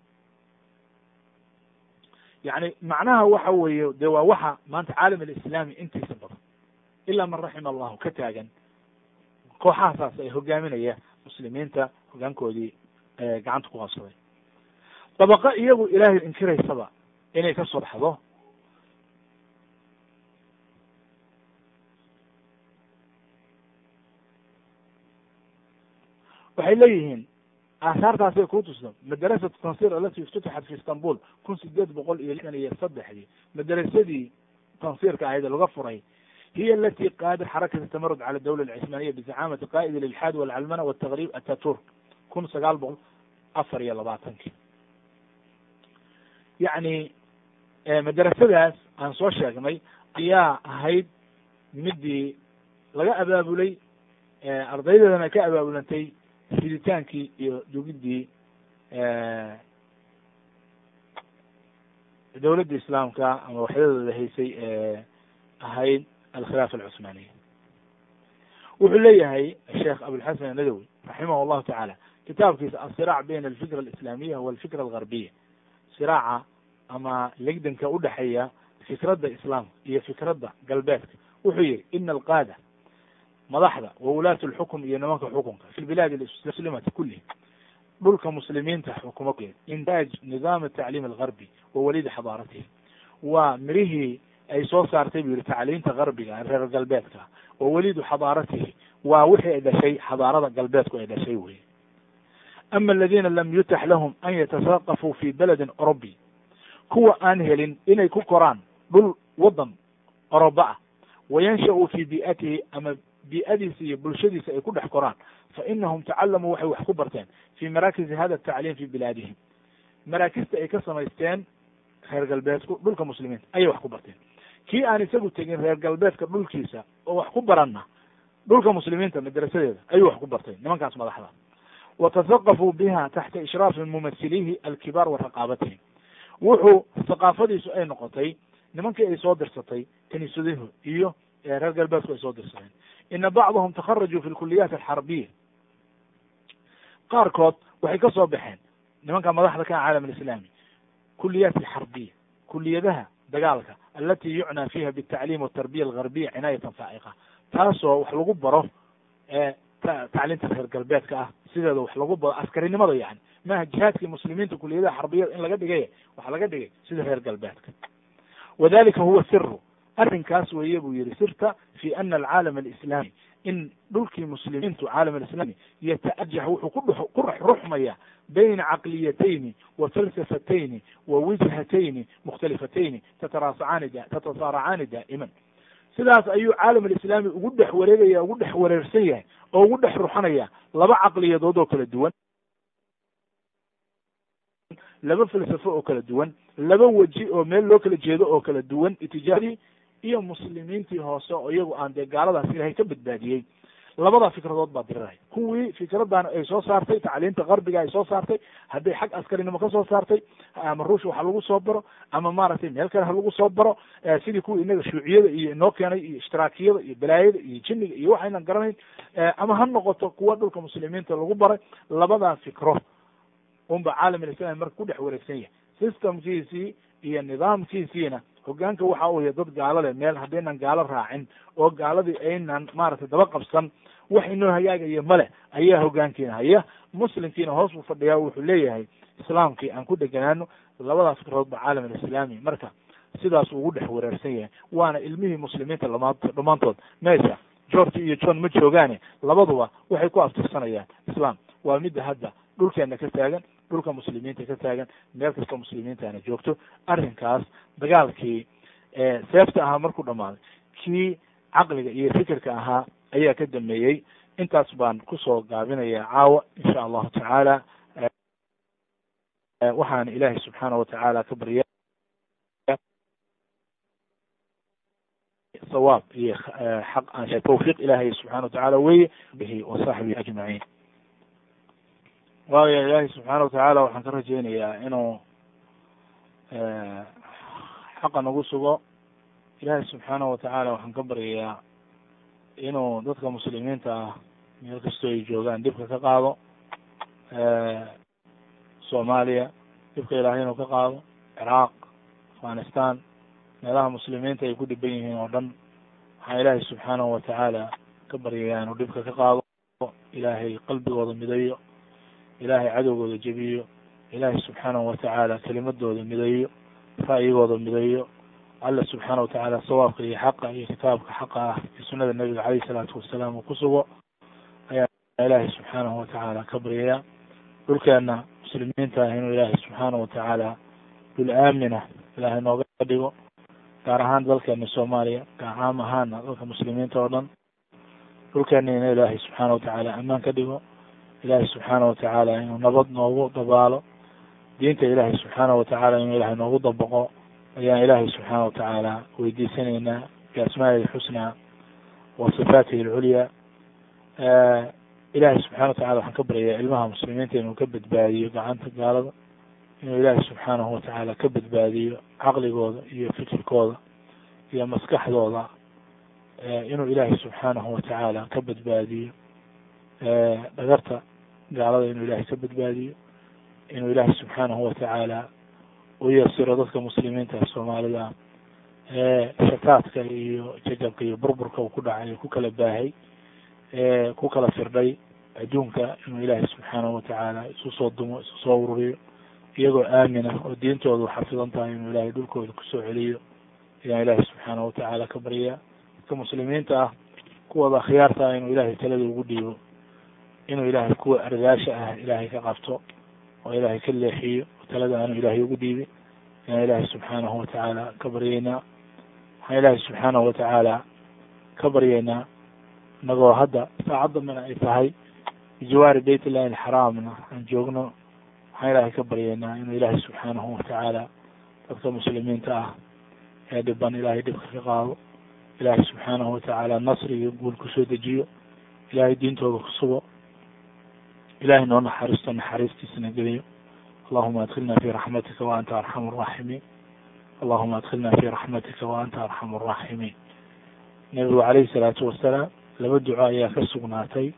yacni macnaha waxa weeye de waa waxa maanta caalam alislaami intiisa badan ilaa man raxima allahu ka taagan kooxahasaas ay hogaaminaya muslimiinta hogaankoodii gacanta ku qabsaday dabaqo iyagu ilaahay inkiraysaba inay ka soo baxdo waxay leeyihiin aahaartaasay ku tusto madarasatu tansir alati iftutixat fi istanbul kun sideed boqol iyo lixdan iyo saddexdii madarasadii tansiirka ahayd laga furay hiy alati qaadat xarakata tamarud cala dawla alcismaaniya bizacaamati qaa'id lilxaad walcalmana waltagrib ataturk kun sagaal boqol afar iyo labaatankii yacni madarasadaas aan soo sheegnay ayaa ahayd midii laga abaabulay ardaydeedana ka abaabulantay riditaankii iyo dugidii dowladda islaamka ama waxyadooda haysay ahayd alkhilaafa alcuثmaniya wuxuu leeyahay sheekh abulxasan anadowi raximah llahu tacaala kitaabkiisa asiraac bayna alfikra alislaamiya walfikra algarbiya siraaca ama legdanka udhexeeya fikradda islaamka iyo fikradda galbeedka wuxuu yihi ina alqaada madaxda wa wulaat lxukm iyo nimanka xukunka fi bilaad muslimati kulih dhulka muslimiinta xukuma intaaj nidaam atacliim algarbi wa walidi xadaaratihi waa mirihii ay soo saartay bu yihi tacliinta garbiga reer galbeedka wa welidu xadaaratihi waa wixii ay dhashay xadaarada galbeedku ay dhashay wey ama aladina lam yutax lahum an yatasaqafuu fi beledin orobi kuwa aan helin inay ku koraan dhul wadan oroba ah wayansha'uu fi bi'atihi ama bi'adiisa iyo bulshadiisa ay ku dhex koraan fa inahum tacalamuu waxay wax ku barteen fi maraakisi hada atacliim fi bilaadihim maraakista ay ka samaysteen reer galbeedku dhulka muslimiinta ayay wax ku barteen kii aan isagu tegin reer galbeedka dhulkiisa oo wax ku baranna dhulka muslimiinta madarasadeeda ayuu wax ku bartay nimankaas madaxda wa tasaqafuu biha taxta ishraafi mumasilihi alkibaar wa raqaabatihim wuxuu thaqaafadiisu ay noqotay nimankii ay soo dirsatay kiniisadahu iyo reer galbeedku ay soo dirsadeen ina bacdahum takharajuu fi lkuliyaat alxarbiya qaarkood waxay ka soo baxeen nimanka madaxda ka caalam alislaami kuliyaat alxarbiya kuliyadaha dagaalka alati yucnaa fiha bitacliim watarbiya algarbiya cinaayatan faa'iqa taasoo wax lagu baro tacliinta reer galbeedka ah sideeda wax lagu baro askarinimada yani maaha jihaadkii muslimiinta kuliyadaha xarbiyada in laga dhigay waxaa laga dhigay sida reer galbeedka wadalika huwa siru arrinkaas weeye buu yihi sirta fi ana alcaalam alislaami in dhulkii muslimiintu caalam alislami yata'ajax wuxuu ku ku ruxmaya bayna caqliyatayni wa falsafatayni wa wijhatayni mukhtalifatayni tataraasacaani tatasaaracaani daa'iman sidaas ayuu caalam alislaami ugu dhex wareegaya ugu dhex wareersan yahay oo ugu dhex ruxanaya laba caqliyadood oo kala duwan laba falsafo oo kala duwan laba weji oo meel loo kala jeedo oo kala duwan itijaadii iyo muslimiintii hoose oo iyagu aan dee gaaladaas ilahay ka badbaadiyey labada fikradood baa diriraya kuwii fikradan ay soo saartay tacliinta qarbiga ay soo saartay hadday xag askarinimo ka soo saartay ama ruush waxa lagu soo baro ama maaragtay meel kale ha lagu soo baro sidii kuwii inaga shuuciyada iyo inoo keenay iyo ishtiraakiyada iyo balaayada iyo jinniga iyo waxaynan garanayn ama ha noqoto kuwa dhulka muslimiinta lagu baray labadaa fikro unba caalam alislami marka ku dhex wareegsan yahay systemkiisii iyo nidaamkiisiina hogaanka waxa uu yahay dad gaalo leh meel haddaynan gaalo raacin oo gaaladii aynan maaragtay daba qabsan wax inoo hagaagaya male ayaa hogaankiina haya muslimkiina hoos buu fadhiyaa wuxuu leeyahay islaamkii aan ku dheganaano labadaas fikradood ba caalam alislaami marka sidaas ugu dhex wareersan yahay waana ilmihii muslimiinta lama dhammaantood meesha george iyo john ma joogaane labaduba waxay ku aftirsanayaan islam waa midda hadda dhulkeena ka taagan dhulka muslimiinta ka taagan meel kastoo muslimiintaana joogto arrinkaas dagaalkii seefta ahaa markuu dhamaaday kii caqliga iyo fikirka ahaa ayaa ka dameeyey intaas baan kusoo gaabinaya caawa insha allahu tacaala waxaan ilaahay subxaana watacaala ka barya sawaab iyo xaq aan tawfiiq ilaahay subxana watacaala weye bihi wa saxbihi ajmaciin waayo ilaahay subxaana watacaala waxaan ka rajeynayaa inuu xaqa nagu sugo ilaahay subxaana watacaala waxaan ka baryayaa inuu dadka muslimiinta ah meel kastoo ay joogaan dhibka ka qaado soomaaliya dhibka ilaahay inuu ka qaado ciraaq afghanistan meelaha muslimiinta ay ku dhiban yihiin oo dhan waxaan ilaahay subxaanahu watacaala ka baryayaa inuu dhibka ka qaado ilaahay qalbigooda midayo ilaahay cadowgooda jebiyo ilaahay subxaanahu watacaala kelimadooda midayo ra'yigooda midayo alla subxaana watacaala sawaabka iyo xaqa iyo kitaabka xaqa ah iyo sunada nebiga caleyhi salaatu wasalaam uu ku sugo ayaa ilaahay subxaanahu watacaala ka baryayaa dhulkeena muslimiinta ah inuu ilaahay subxaanahu watacaala dhul aamina ilaahay nooga dhigo gaar ahaan dalkeena soomaaliya gaar caam ahaana dalka muslimiinta oo dhan dhulkeena ina ilaahay subxaana watacaala ammaan ka dhigo ilaahay subxaana watacaala inuu nabad noogu dabaalo diinta ilaahay subxaana watacaala inuu ilaahay noogu dabaqo ayaan ilaahay subxaana watacaala weydiisanaynaa biasmaa'ihi alxusnaa wa sifaatihi alculyaa ilaahay subxana watacala waxaan ka baryayaa ilmaha muslimiinta inuu ka badbaadiyo gacanta gaalada inuu ilaahay subxaanahu watacaala ka badbaadiyo caqligooda iyo fikirkooda iyo maskaxdooda inuu ilaahay subxaanahu watacaala ka badbaadiyo dhagarta gaalada inuu ilaahay ka badbaadiyo inuu ilaahay subxaanahu watacaala u yasiro dadka muslimiinta soomaalida shataadka iyo jajabka iyo burburka uu ku dhacay ku kala baahay ku kala firdhay adduunka inuu ilaahay subxaanahu watacaala isu soo dumo isu soo ururiyo iyagoo aamina oo diintoodu xafidan tahay inuu ilaahay dhulkooda kusoo celiyo ayaan ilaahay subxaanahu watacaala ka baryaa dadka muslimiinta ah kuwooda akhyaarta ah inuu ilaahay talada ugu dhiibo inuu ilaahay kuwa ardaasha ah ilaahay ka qabto oo ilaahay ka leexiyo talada aanu ilaahay ugu dhiibin ayaan ilaahay subxaanahu watacaala ka baryeynaa waxaan ilaahay subxaanahu watacaala ka baryeynaa inagoo hadda saacadda mina ay tahay bijawaari bayt illahi alxaraamna aan joogno waxaan ilaahay ka baryeynaa inuu ilaahay subxaanahu watacaala dadka muslimiinta ah ee dhiban ilaahay dhibka ka qaado ilaahay subxaanahu watacaala nasri iyo guul kusoo dejiyo ilaahay diintooda ku sugo ilahay noo naxariisto naxariistiisana geliyo allahuma adkilna fi raxmatika wa anta arxam araaximiin allahuma adkilna fi raxmatika wa anta arxam araaximiin nebigu calayhi salaatu wasalaam laba duco ayaa ka sugnaatay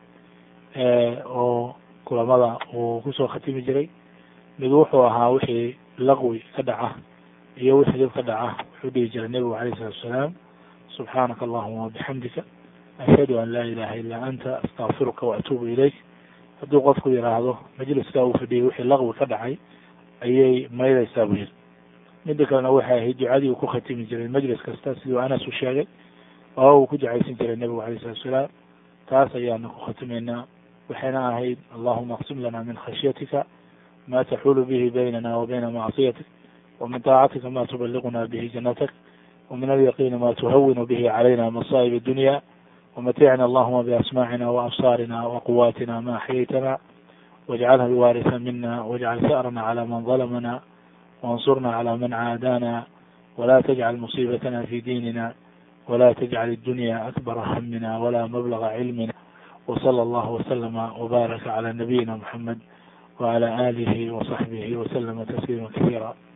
oo kulamada uu kusoo khatimi jiray mid wuxuu ahaa wixii laqwi ka dhaca iyo wixii dib ka dhaca wuxuu dhihi jiray nebigu calayhi salatu wasalaam subxaanaka allahuma wabixamdika ashhadu an laa ilaha illa anta astaqfiruka waatuubu ilayk hadduu qofku yidhaahdo majliskaa uu fadhiyay wixii laqwi ka dhacay ayay maydaysaa buu yiri midda kalena waxay ahayd ducadii uu ku khatimi jiray majlis kasta siduu anas u sheegay oo uu ku ducaysan jiray nebigu alayh salatu salaam taas ayaana ku khatimaynaa waxayna ahayd allahuma aqsim lana min khashyatika ma taxulu bihi baynana wa bayna macsiyatik ومن طاacتka ma تبلغna bه جنتك ومن اليقين ma تhwن bه عlyna مصائب الدuنيا ومتعنا اللهma بأسماعنا وأبصارنا وقواتنا ما أحييتنا واجعلها الوارثa منا واجعل ثأرنا على من ظلمنا وانصرنا على من عاadانا ولا تجعل مصيبتنا في ديننا ولا تجعل الدنيا أكبر همنا ولا مبلغ علمنا وصلى الله وسلم وبارك على نبينا محمد وعلى آله وصحبه وسلم تسليما كثيرا